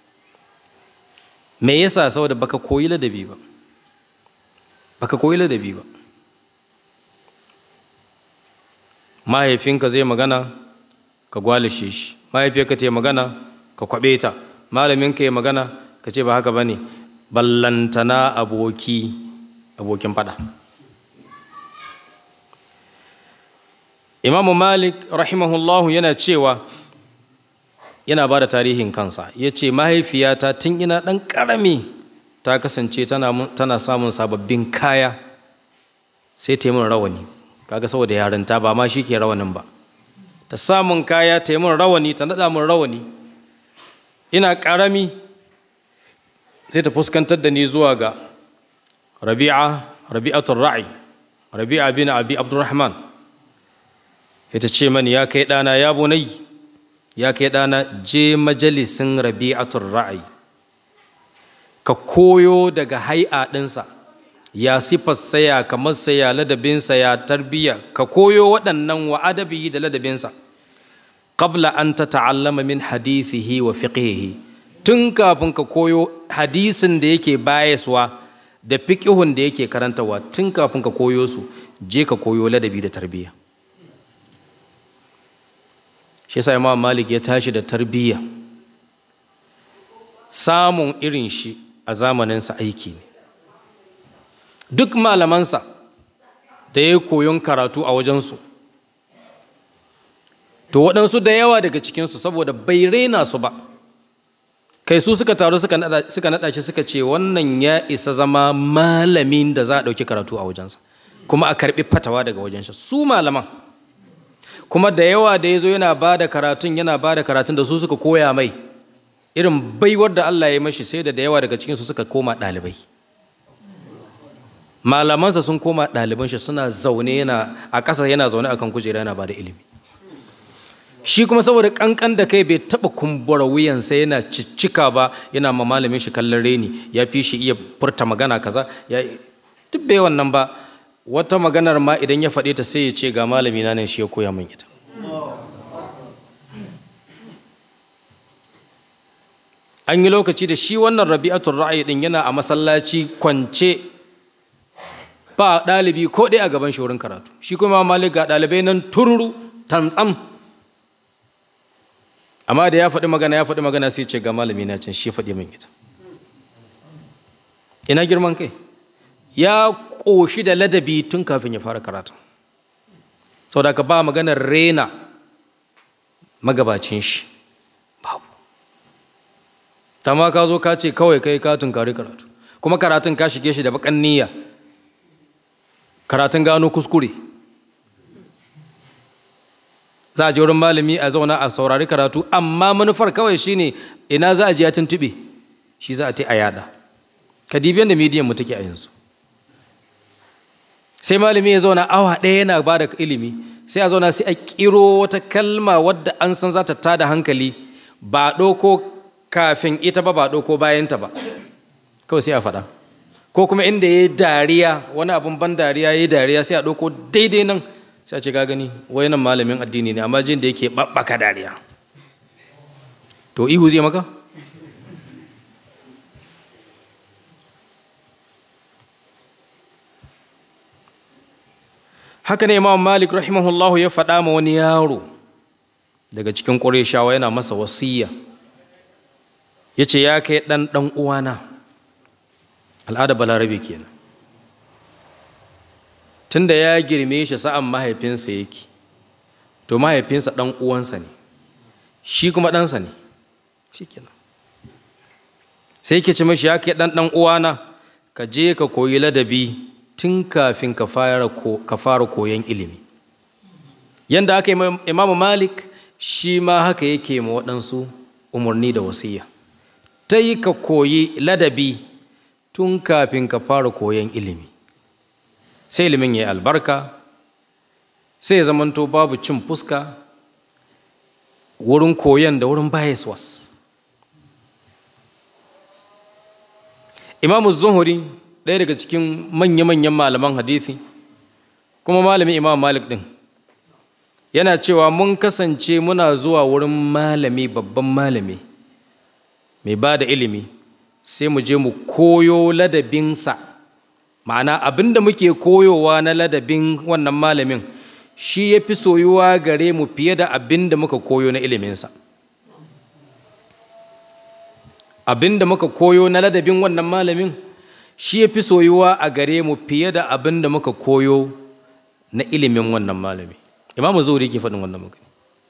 me yasa saboda baka koyi ladabi ba baka koyi ladabi ba mahaifinka zai magana ka gwalishe shi mahaifiyarka ta yi magana ka kwaɓe ta malaminka ya magana ka ce ba haka ba ne ballantana aboki abokin fada imamu malik rahimahullahu yana cewa yana ba da tarihin kansa ya ce mahaifiyata tun ina ɗan ƙarami ta kasance tana samun sababbin kaya sai ta yi min rawani kaga saboda yarinta ba ma shi ke rawanin ba ta samun kaya ta yi min rawani ta naɗa min rawani ina ƙarami sai ta fuskantar da ni zuwa ga rabi'a rabi'atul ra'i rabi'a bin abi abdurrahman ita ce mani ya kai ɗana ya bunai ya kai ɗana je majalisin rabi'atul ra'i ka koyo daga hai'a ɗinsa ya sifarsa ya kamarsa ya ladabinsa ya tarbiyya ka koyo waɗannan wa adabi da ladabinsa qabla an ta ta'allama min hadithihi wa fiqhihi tun kafin ka koyo hadisin da yake bayaswa da fiqhun da yake karantawa tun kafin ka koyo su je ka koyo ladabi da tarbiyya shi yasa imam malik ya tashi da tarbiyya samun irin shi a zamaninsa aiki ne duk malamansa da ya koyon karatu a wajensu to waɗansu da yawa daga cikinsu saboda bai raina su ba kai su suka taru suka naɗa shi suka ce wannan ya isa zama malamin da za a ɗauki karatu a wajensa kuma a karɓi fatawa daga wajen shi su malaman kuma da yawa da ya zo yana ba da karatun yana ba da karatun da su suka koya mai irin baiwar da Allah ya yi mashi sai da da yawa daga cikinsu suka koma ɗalibai malamansa sun koma ɗaliban shi suna zaune yana a ƙasa yana zaune akan kujera yana ba da ilimi shi kuma saboda ƙanƙan da kai bai taɓa kumbura wuyansa yana ciccika ba yana ma malamin shi kallon reni ya fi shi iya furta magana kaza ya duk bai wannan ba wata maganar ma idan ya faɗe ta sai ya ce ga malami na ne shi ya koya min ita an yi lokaci da shi wannan rabi'atul ra'ayi din yana a masallaci kwance ba ɗalibi ko ɗaya a gaban shi wurin karatu shi kuma malik ga ɗalibai nan tururu tantsam amma da ya faɗi magana ya faɗi magana sai ce ga malami na can shi faɗi min ita ina girman kai ya ƙoshi da ladabi tun kafin ya fara karatu saboda ka ba maganar rena magabacin shi babu ma ka zo ka ce kawai kai ka tunkari karatu kuma karatun ka shige shi da bakan niyya karatun gano kuskure za a je wurin malami a zauna a saurari karatu amma manufar kawai shine ina za a je ya tuntuɓe shi za a ta a yada ka dibiyan da midiyan mu take a yanzu sai malami ya zauna awa ɗaya yana ba da ilimi sai a zauna sai a kiro wata kalma wadda an san za ta tada hankali ba ɗauko kafin ita ba ba ɗauko bayanta ba kawai sai a faɗa ko kuma inda ya yi dariya wani abin ban dariya ya yi dariya sai a ɗauko daidai nan sai a ce ga gani wai nan malamin addini ne amma jin da yake ɓaɓɓaka dariya to ihu zai maka haka ne imam malik rahimahullahu ya faɗa ma wani yaro daga cikin ƙureshawa yana masa wasiya ya ce ya kai ɗan ɗan uwana al'ada balarabe kenan tunda ya girme shi sa'an mahaifinsa yake to mahaifinsa ɗan uwansa ne shi kuma ɗansa ne shi kenan sai ke ci mashi ya kai ɗan ɗan uwana ka je ka koyi ladabi tun kafin ka fara koyon ilimi yadda aka yi imamu malik shi ma haka yake ma waɗansu umarni da wasiya ta yi ka koyi ladabi tun kafin ka fara koyon ilimi sai ilimin ya yi albarka sai ya zamanto babu cin fuska wurin koyon da wurin bayaswas imamu zuhuri ɗaya daga cikin manya-manyan malaman hadithi kuma malamin imam malik ɗin yana cewa mun kasance muna zuwa wurin malami babban malami mai ba da ilimi sai mu je mu koyo ladabinsa ma'ana abin da muke koyowa na ladabin wannan malamin shi ya fi soyuwa gare mu fiye da abin da muka koyo na iliminsa abin da muka koyo na ladabin wannan malamin shi ya fi soyuwa a gare mu fiye da abin da muka koyo na ilimin wannan malami imamu zuhuri ke faɗin wannan magana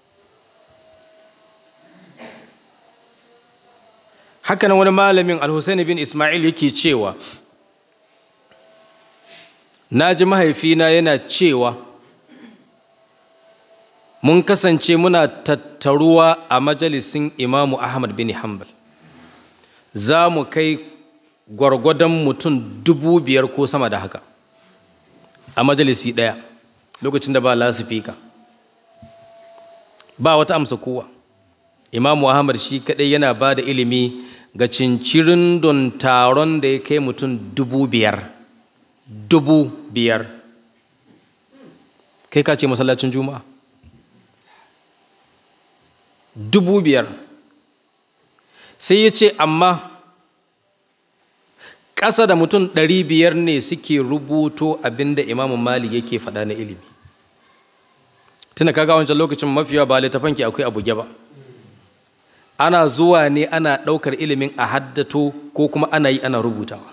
hakanan wani malamin alhussein bin ismail yake cewa na ji mahaifina yana cewa mun kasance muna tattaruwa a majalisin imamu ahmad bin hanbal za mu kai gwargwadon mutum dubu biyar ko sama da haka a majalisi ɗaya lokacin da ba lasifika ba wata amsa kowa imamu ahmad shi kaɗai yana ba da ilimi ga cincirin don taron da ya kai mutum dubu biyar dubu biyar kai ka ce masallacin juma'a dubu biyar sai ya ce amma ƙasa da mutum ɗari biyar ne suke rubuto abinda imamu malik yake faɗa na ilimi tuna kaga wancan lokacin mafiya ba littafan ki akwai abuge ba ana zuwa ne ana ɗaukar ilimin a haddato ko kuma ana yi ana rubutawa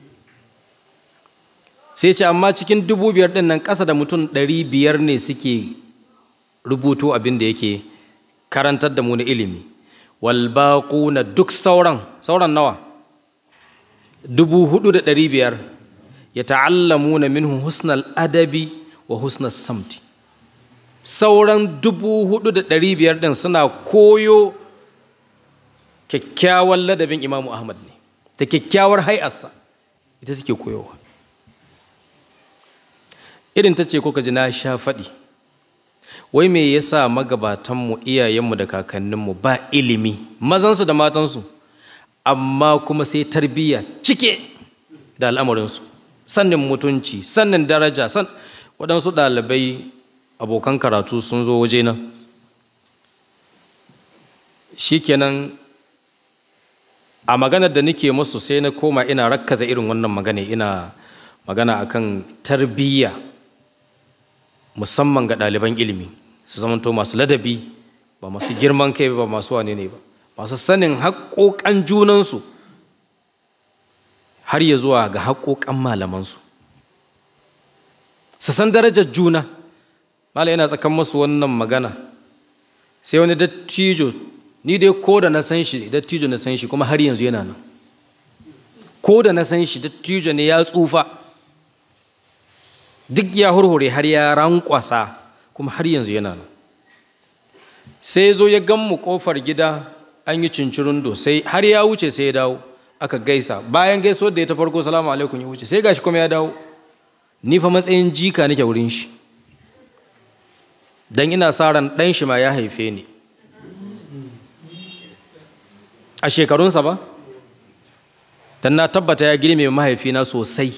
sai ce amma cikin dubu biyar ɗin nan ƙasa da mutum ɗari biyar ne suke rubuto abin da yake karantar da mu na ilimi walbaƙu na duk sauran sauran nawa dubu hudu da ɗari biyar ya ta'allamu na minhu husnal adabi wa husnal samti sauran dubu hudu da ɗari biyar ɗin suna koyo kyakkyawan ladabin imamu ahmad ne da kyakkyawar hai'arsa ita suke koyowa irin ta ce kuka ji na sha faɗi wai me yasa magabatanmu iyayenmu da kakanninmu ba ilimi mazansu da matansu amma kuma sai tarbiyya cike da al'amarinsu sannin mutunci sannin daraja san waɗansu ɗalibai abokan karatu sun zo waje nan shikenan a maganar da nake musu sai na koma ina rakkaza irin wannan magana ina magana akan tarbiyya musamman ga ɗaliban ilimi su zamanto masu ladabi ba masu girman kai ba masu wane ne ba masu sanin haƙoƙan junansu har ya zuwa ga haƙoƙan malamansu su san darajar juna mala yana tsakan masu wannan magana sai wani dattijo ni dai ko da na san shi dattijo na san shi kuma har yanzu yana nan ko da na san shi dattijo ne ya tsufa duk ya hurhure har ya rankwasa kuma har yanzu yana nan sai zo ya gan mu kofar gida an yi cincirundo sai har ya wuce sai ya dawo aka gaisa bayan gaisuwar da ya ta farko salamu alaikum ya wuce sai gashi kuma ya dawo ni fa matsayin jika nake wurin shi dan ina sa ran dan shi ma ya haife ni a shekarunsa ba dan na tabbata ya girme mahaifina sosai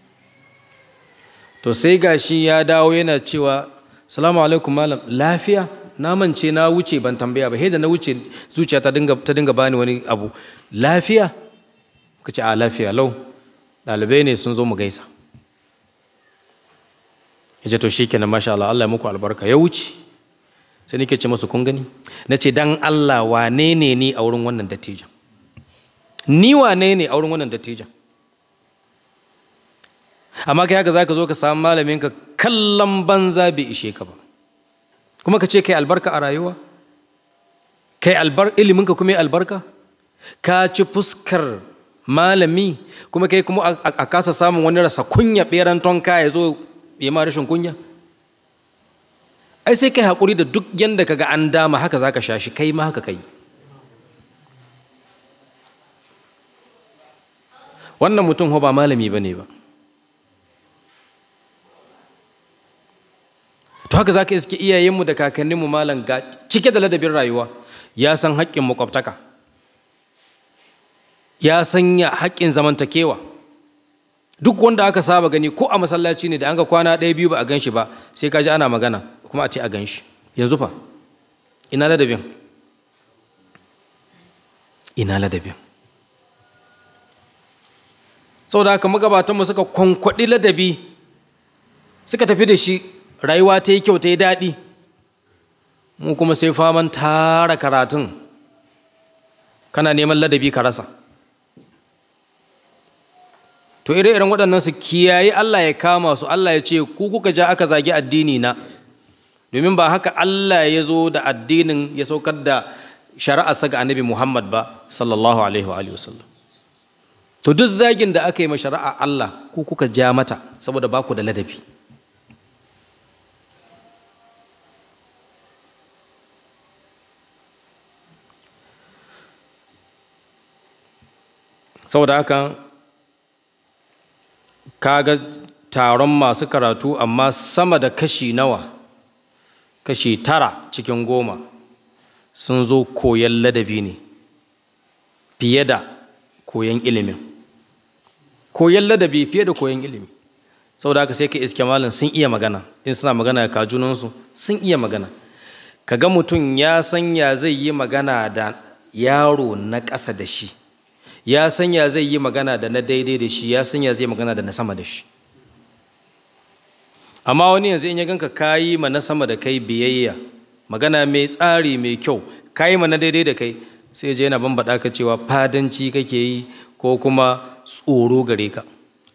to sai gashi ya dawo yana cewa salamu alaikum malam lafiya na mance na wuce ban tambaya ba da na wuce zuciya ta dinga ta dinga bani wani abu lafiya ka ce a lafiya lau ɗalibai ne sun zo mu gaisa ya ce to shi kenan masha Allah Allah ya muku albarka ya wuce sai nake ce masu kun gani na ce dan Allah wane ne ni a wurin wannan dattijan ni wane ne a wurin wannan dattijan amma kai haka zaka zo ka samu malamin ka kallon banza bai ishe ka ba kuma ka ce kai albarka a rayuwa kai albar ilimin ka kuma albarka ka ci fuskar malami kuma kai kuma a kasa samun wani rasa kunya beran tonka ya zo ya ma rashin kunya ai sai kai haƙuri da duk yanda kaga an dama haka zaka sha shi kai ma haka kai wannan mutum ba malami ba ne ba to haka za ka iske iyayenmu da kakanninmu malam ga cike da ladabin rayuwa ya san haƙƙin makwabtaka ya sanya haƙƙin zamantakewa duk wanda aka saba gani ko a masallaci ne da an ga kwana ɗaya biyu ba a gan shi ba sai ka ji ana magana kuma a ce a gan shi yanzu fa ina ladabin ina ladabin saboda haka magabatanmu suka kwankwaɗi ladabi suka tafi da shi rayuwa ta yi kyau ta yi daɗi mu kuma sai faman tara karatun kana neman ladabi ka rasa to ire-iren waɗannan su kiyaye Allah ya kama su Allah ya ce ku kuka ja aka zagi addini na domin ba haka Allah ya zo da addinin ya saukar da shari'arsa ga annabi Muhammad ba sallallahu alaihi wa sallam to duk zagin da aka yi ma shari'a Allah ku kuka ja mata saboda ba ku da ladabi saboda haka kaga taron masu karatu amma sama da kashi nawa kashi tara cikin goma sun zo koyon ladabi ne fiye da koyon ilimin koyon ladabi fiye da koyon ilimi saboda haka sai ka iske malam sun iya magana in suna magana ka junansu sun iya magana kaga mutum ya san ya zai yi magana da yaro na ƙasa da shi ya san ya zai yi magana da na daidai da shi ya san ya zai magana da na sama da shi amma wani yanzu in ya ganka kayi ma na sama da kai biyayya magana mai tsari mai kyau kayi ma na daidai da kai sai je yana bambaɗa ka cewa fadanci kake yi ko kuma tsoro gare ka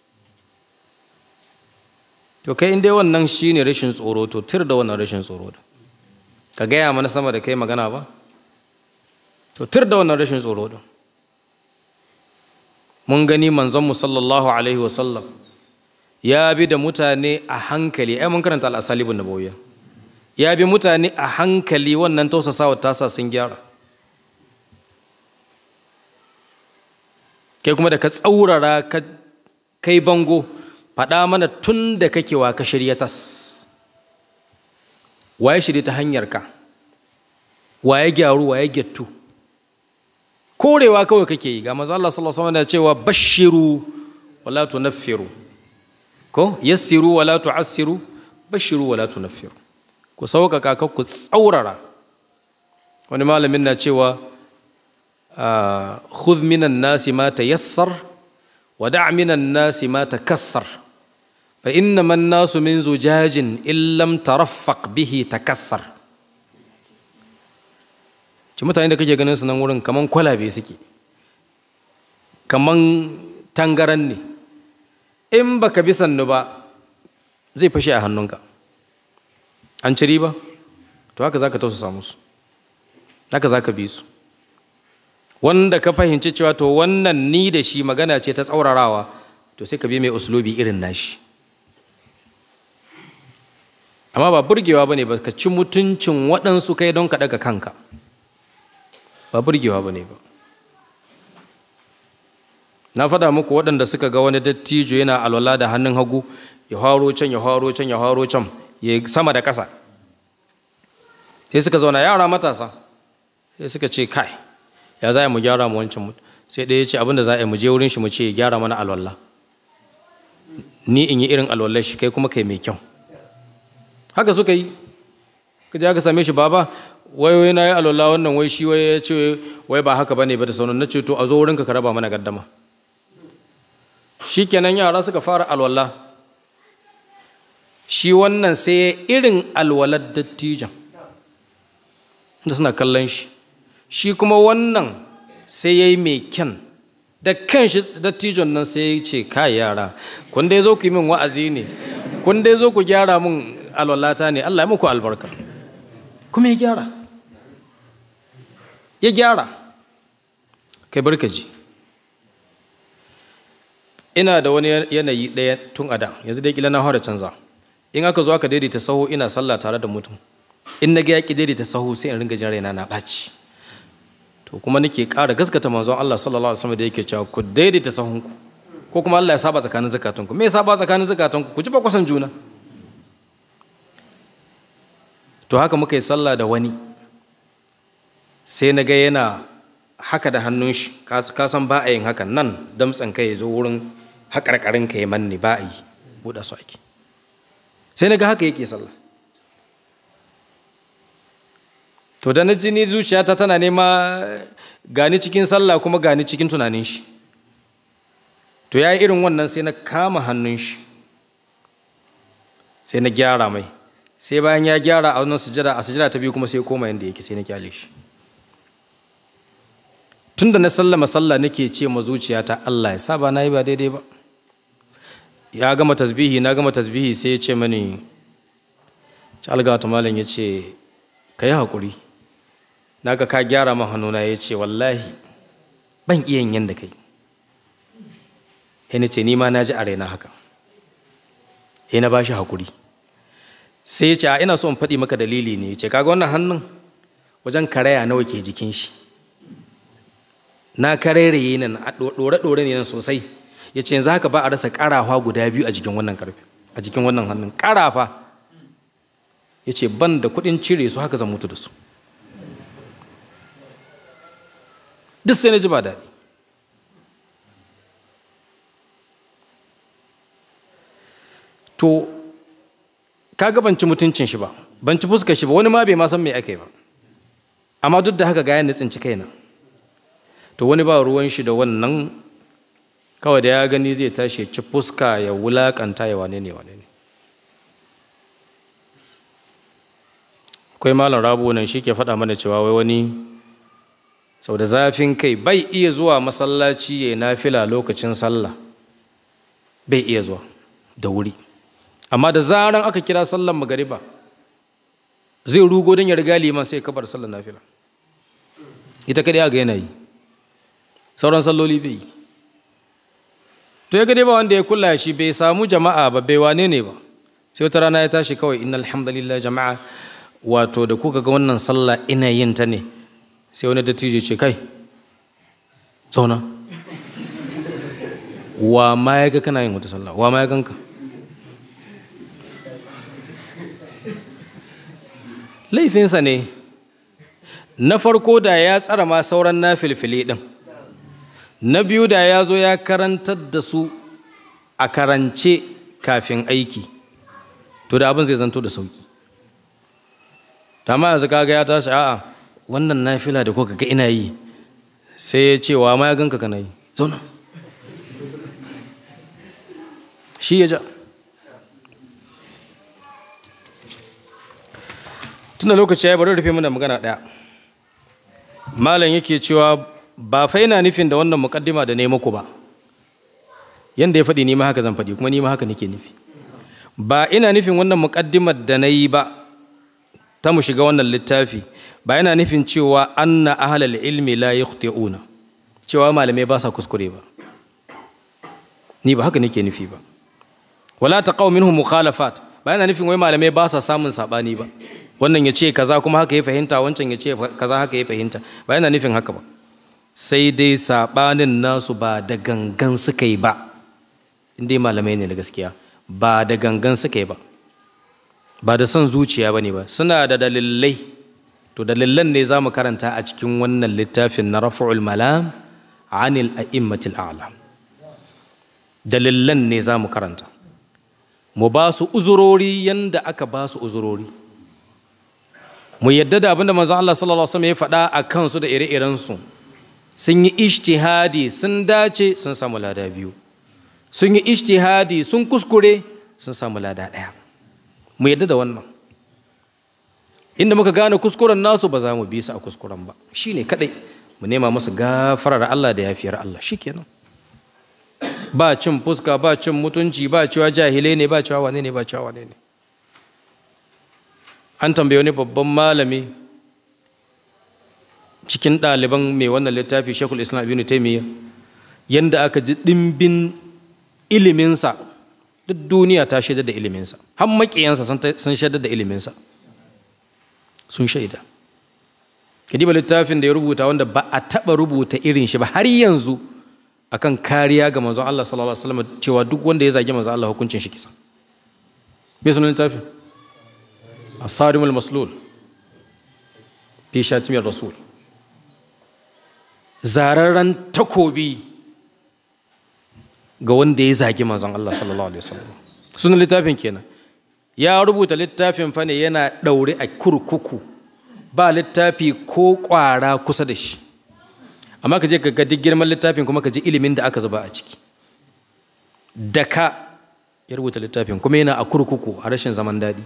to kai in dai wannan shine rashin tsoro to tir da wannan rashin tsoro da ka gaya mana sama da kai magana ba to tir da wannan rashin tsoro da mun gani manzonmu sallallahu alaihi wasallam ya bi da mutane a hankali ai mun karanta al'asalibun nabawiyya ya bi mutane a hankali wannan tausasawa tasa sun gyara kai kuma da ka tsaurara ka kai bango faɗa mana tun da kake wa ka shirya tas waye shirya ta hanyar ka waye gyaru waye gyattu korewa kawai kake yi ga manzo Allah sallallahu alaihi wasallam cewa bashiru wala tunaffiru ko yassiru wala tu'assiru bashiru wala tunaffiru ku sauƙaƙa ka ku tsaurara wani malamin na cewa khudh minan nasi ma tayassar wa da' minan nasi ma takassar fa innama an-nasu min zujajin in lam taraffaq bihi takassar ci mutane da kake ganin su nan wurin kaman kwalabe suke kaman tangaran ne in baka bi sannu ba zai fashe a hannunka an ci riba to haka zaka tausasa musu haka zaka bi su wanda ka fahimci cewa to wannan ni da shi magana ce ta tsaurarawa to sai ka bi mai uslubi irin nashi amma ba burgewa ba ne ba ka ci mutuncin waɗansu kai don ka ɗaga kanka ba burgewa ba ne ba na faɗa muku waɗanda suka ga wani dattijo yana alwala da hannun hagu ya haro can ya haro can ya haro can ya sama da ƙasa sai suka zauna yara matasa sai suka ce kai ya za mu gyara mu wancan sai ɗaya ya ce abinda za a yi mu je wurin shi mu ce ya gyara mana alwala ni in yi irin alwallar shi kai kuma kai mai kyau haka suka yi kaje aka same shi baba wai wai na yi alwala wannan wai shi wai ya ce wai ba haka bane ba da sauran na ce to a zo wurinka ka raba mana gaddama shikenan yara suka fara alwala shi wannan sai irin alwalar dattijan da suna kallon shi shi kuma wannan sai ya yi mai kyan da kan shi dattijon nan sai ya ce kai yara kun dai zo ku yi min wa'azi ne kun dai zo ku gyara min alwalata ne Allah ya muku albarka kuma ya gyara ya gyara kai barkaji ina da wani yanayi ɗaya tun a da yanzu dai kila na fara canza in aka zo aka daidaita sahu ina sallah tare da mutum in na ga yaƙi daidaita sahu sai in ringa jin raina na ɓaci to kuma nake ƙara gaskata manzon Allah sallallahu alaihi wasallam da yake cewa ku daidaita sahunku ko kuma Allah ya saba tsakanin zakatunku me ya saba tsakanin zakatunku ku ji ba kusan juna to haka muka yi sallah da wani sai na ga yana haka da hannun shi ka san ba a yin hakan nan damtsan kai ya zo wurin haƙarƙarin ka ya manne ba a yi buɗe su ake sai na ga haka yake sallah to da na jini zuciyata tana nema gani cikin sallah kuma gani cikin tunanin shi to ya yi irin wannan sai na kama hannun shi sai na gyara mai sai bayan ya gyara a wannan sujada a sujada ta biyu kuma sai koma yadda yake sai na kyale shi tun da na sallama sallah nake ce ma zuciyata Allah ya sa ba na yi ba daidai ba ya gama tasbihi na gama tasbihi sai ya ce mani alga ta malam ya ce ka yi haƙuri na ga ka gyara ma hannuna ya ce wallahi ban iya yin yadda kai sai na ce ni ma na ji a raina haka sai na ba shi haƙuri sai ya ce a ina so in faɗi maka dalili ne ya ce kaga wannan hannun wajen karaya nawa ke jikin shi na kareraye nan a ɗore-ɗore ne nan sosai ya ce yanzu haka ba a rasa ƙarafa guda biyu a jikin wannan karfe a jikin wannan hannun ƙarafa ya ce ban da kuɗin cire su haka zan mutu da su duk sai na ji ba daɗi to kaga ban ci mutuncin shi ba ban ci fuskar shi ba wani ma bai ma san me ake ba amma duk da haka ga yadda tsinci kaina to wani ba ruwan shi da wannan kawai da ya gani zai tashi ci fuska ya wulakanta ya wane ne wane ne akwai malam rabu nan shi ke faɗa mana cewa wai wani sau da zafin kai bai iya zuwa masallaci ya nafila lokacin sallah bai iya zuwa da wuri amma da zaran aka kira sallar magariba zai rugo don ya riga liman sai kabar sallar nafila ita kadai ga yanayi sauran salloli bai yi to ya gade ba wanda ya kula shi bai samu jama'a ba bai wane ne ba sai wata rana ya tashi kawai inna alhamdulillah jama'a wato da kuka ga wannan sallah ina yin ta ne sai wani dattijo ce kai zauna wa ma ya ga kana yin wata sallah wa ma ya ganka laifinsa ne na farko da ya tsara ma sauran na filfili ɗin na biyu da ya zo ya karantar da su a karance kafin aiki to da abin zai zanto da sauki ma yanzu kaga ya tashi a'a wannan nafila da kuka ga ina yi sai ya ce wa ma ya ganka kana yi zauna shi ya ja tunda lokaci ya bari rufe mana magana ɗaya malam yake cewa ba fa yana nufin da wannan mukaddima da ne muku ba yanda ya faɗi ni ma haka zan faɗi kuma ni ma haka nake nufi ba ina nufin wannan mukaddimar da na yi ba ta mu shiga wannan littafi ba yana nufin cewa anna ahlal ilmi la yukhti'una cewa malamai ba sa kuskure ba ni ba haka nake nufi ba wala taqaw minhum mukhalafat ba yana nufin wai malamai ba sa samun sabani ba wannan ya ce kaza kuma haka ya fahimta wancan ya ce kaza haka ya fahimta ba yana nufin haka ba sai dai saɓanin nasu ba da gangan suka yi ba inda malamai ne da gaskiya ba da gangan suka yi ba ba da son zuciya ba ne ba suna da dalilai to dalilan ne za mu karanta a cikin wannan littafin na rafa'ul malam anil a'immatil a'la dalilan ne za mu karanta mu ba su uzurori yanda aka ba su uzurori mu yadda da abinda manzon Allah sallallahu alaihi wasallam ya faɗa a kansu da ire-irensu sun yi ijtihadi sun dace sun samu lada biyu sun yi ijtihadi sun kuskure sun samu lada ɗaya mu yadda da wannan inda muka gane kuskuren nasu ba za mu bi su a kuskuren ba shine kadai mu nema musu gafarar Allah da yafiyar Allah shikenan ba cin fuska ba cin mutunci ba cewa jahilai ne ba cewa wane ne ba cewa wane ne an tambaye wani babban malami cikin ɗaliban mai wannan littafi shekul islam ibn taimiyya yadda aka ji ɗimbin iliminsa duk duniya ta shaida da iliminsa har maƙiyansa sun shaida da iliminsa sun shaida kadiba littafin da ya rubuta wanda ba a taɓa rubuta irin shi ba har yanzu akan kariya ga manzon Allah sallallahu alaihi wasallam cewa duk wanda ya zagi manzon Allah hukuncin shi kisa bai sunan littafin asarimul maslul fi shatimiyar rasul zararren takobi ga wanda ya zagi manzon Allah sallallahu alaihi wasallam sunan littafin kenan ya rubuta littafin fa ne yana daure a kurkuku ba littafi ko kwara kusa da shi amma ka je ka ga duk girman littafin kuma ka ji ilimin da aka zuba a ciki daka ya rubuta littafin kuma yana a kurkuku a rashin zaman daɗi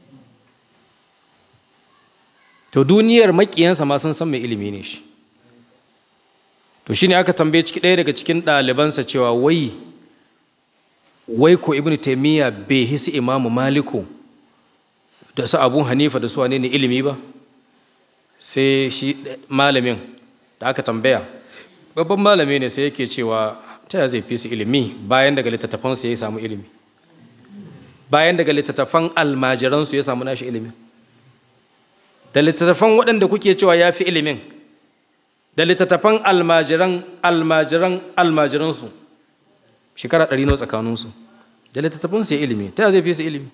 to duniyar maƙiyansa ma sun san mai ilimi ne shi to shine aka tambaye ciki ɗaya daga cikin ɗalibansa cewa wai wai ko ibn taimiyya bai hisi imamu maliku da su abun hanifa da su wane ne ilimi ba sai shi malamin da aka tambaya babban malami ne sai yake cewa ta zai fi su ilimi bayan daga littattafansu ya samu ilimi bayan daga littattafan almajiransu ya samu nashi ilimi da littattafan waɗanda kuke cewa ya fi ilimin da littattafan almajiran almajiran almajiransu shekara ɗari nawa tsakaninsu da littattafansu ya ilimi ta zai fi su ilimi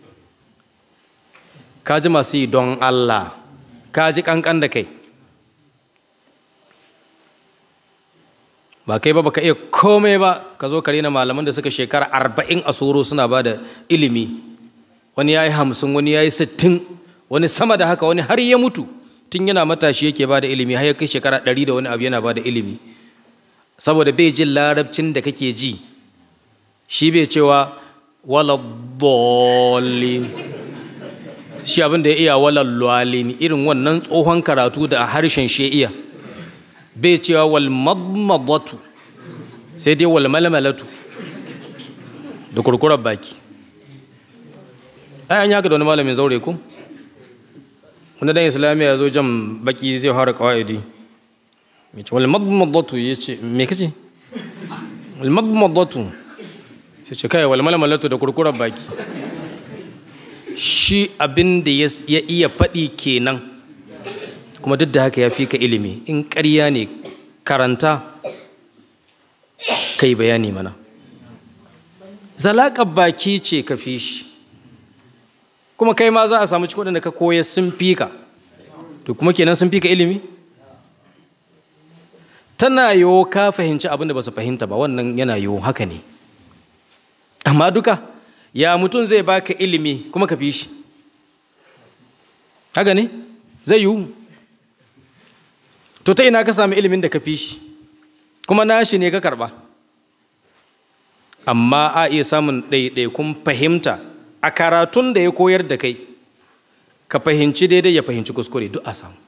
ka ji masu yi don Allah ka ji kankan da kai ba kai ba baka iya komai ba ka zo kare na malaman da suka shekara arba'in a soro suna ba da ilimi wani ya yi hamsin wani ya yi sittin wani sama da haka wani har ya mutu tun yana matashi yake ba da ilimi har ya kai shekara ɗari da wani abu yana ba da ilimi saboda bai jin larabcin da kake ji shi bai cewa wala dolin shi abin da ya iya wala lwalin irin wannan tsohon karatu da a harshen shi iya bai cewa wal madmadatu sai dai wal malmalatu da kurkurar baki ai an yaka da wani malamin zaure ku wani dan islamiyya ya zo jan baki zai fara kawaidi mai ce wal madmadatu ya ce me kace wal madmadatu sai ce kai wal malmalatu da kurkurar baki shi abin da ya iya faɗi kenan kuma duk da haka ya fi ka ilimi in ƙarya ne karanta kai bayani mana zalaƙar baki ce ka fi shi kuma kai ma za a samu cikin waɗanda ka koya sun fi ka to kuma kenan sun fi ka ilimi tana yiwu ka fahimci abin da ba su fahimta ba wannan yana yiwu haka ne amma duka ya mutum zai baka ilimi kuma ka fi shi haka ne zai yiwu to ta ina ka sami ilimin da ka fi shi kuma nashi ne ka karba amma a iya samun ɗaiɗaikun fahimta a karatun da ya koyar da kai ka fahimci daidai ya fahimci kuskure duk a samu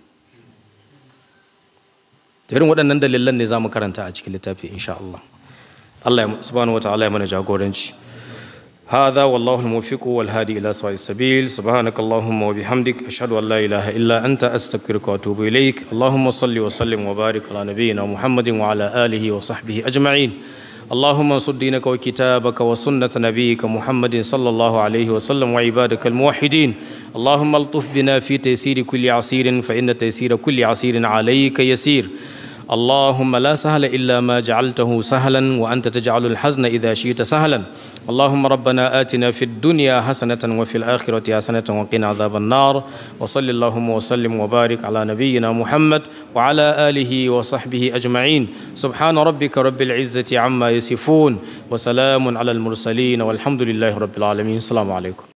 irin waɗannan dalilan ne za mu karanta a cikin littafi insha Allah Allah ya subhanahu wa ta'ala ya mana jagoranci هذا والله الموفق والهادي إلى سواء السبيل سبحانك اللهم وبحمدك أشهد أن لا إله إلا أنت أستغفرك وأتوب إليك اللهم صل وسلم وبارك على نبينا محمد وعلى آله وصحبه أجمعين اللهم انصر دينك وكتابك وسنة نبيك محمد صلى الله عليه وسلم وعبادك الموحدين اللهم الطف بنا في تيسير كل عسير فإن تيسير كل عسير عليك يسير اللهم لا سهل إلا ما جعلته سهلا وأنت تجعل الحزن إذا شئت سهلا اللهم ربنا آتنا في الدنيا حسنة وفي الآخرة حسنة وقنا عذاب النار وصل اللهم وسلم وبارك على نبينا محمد وعلى آله وصحبه أجمعين سبحان ربك رب العزة عما يصفون وسلام على المرسلين والحمد لله رب العالمين السلام عليكم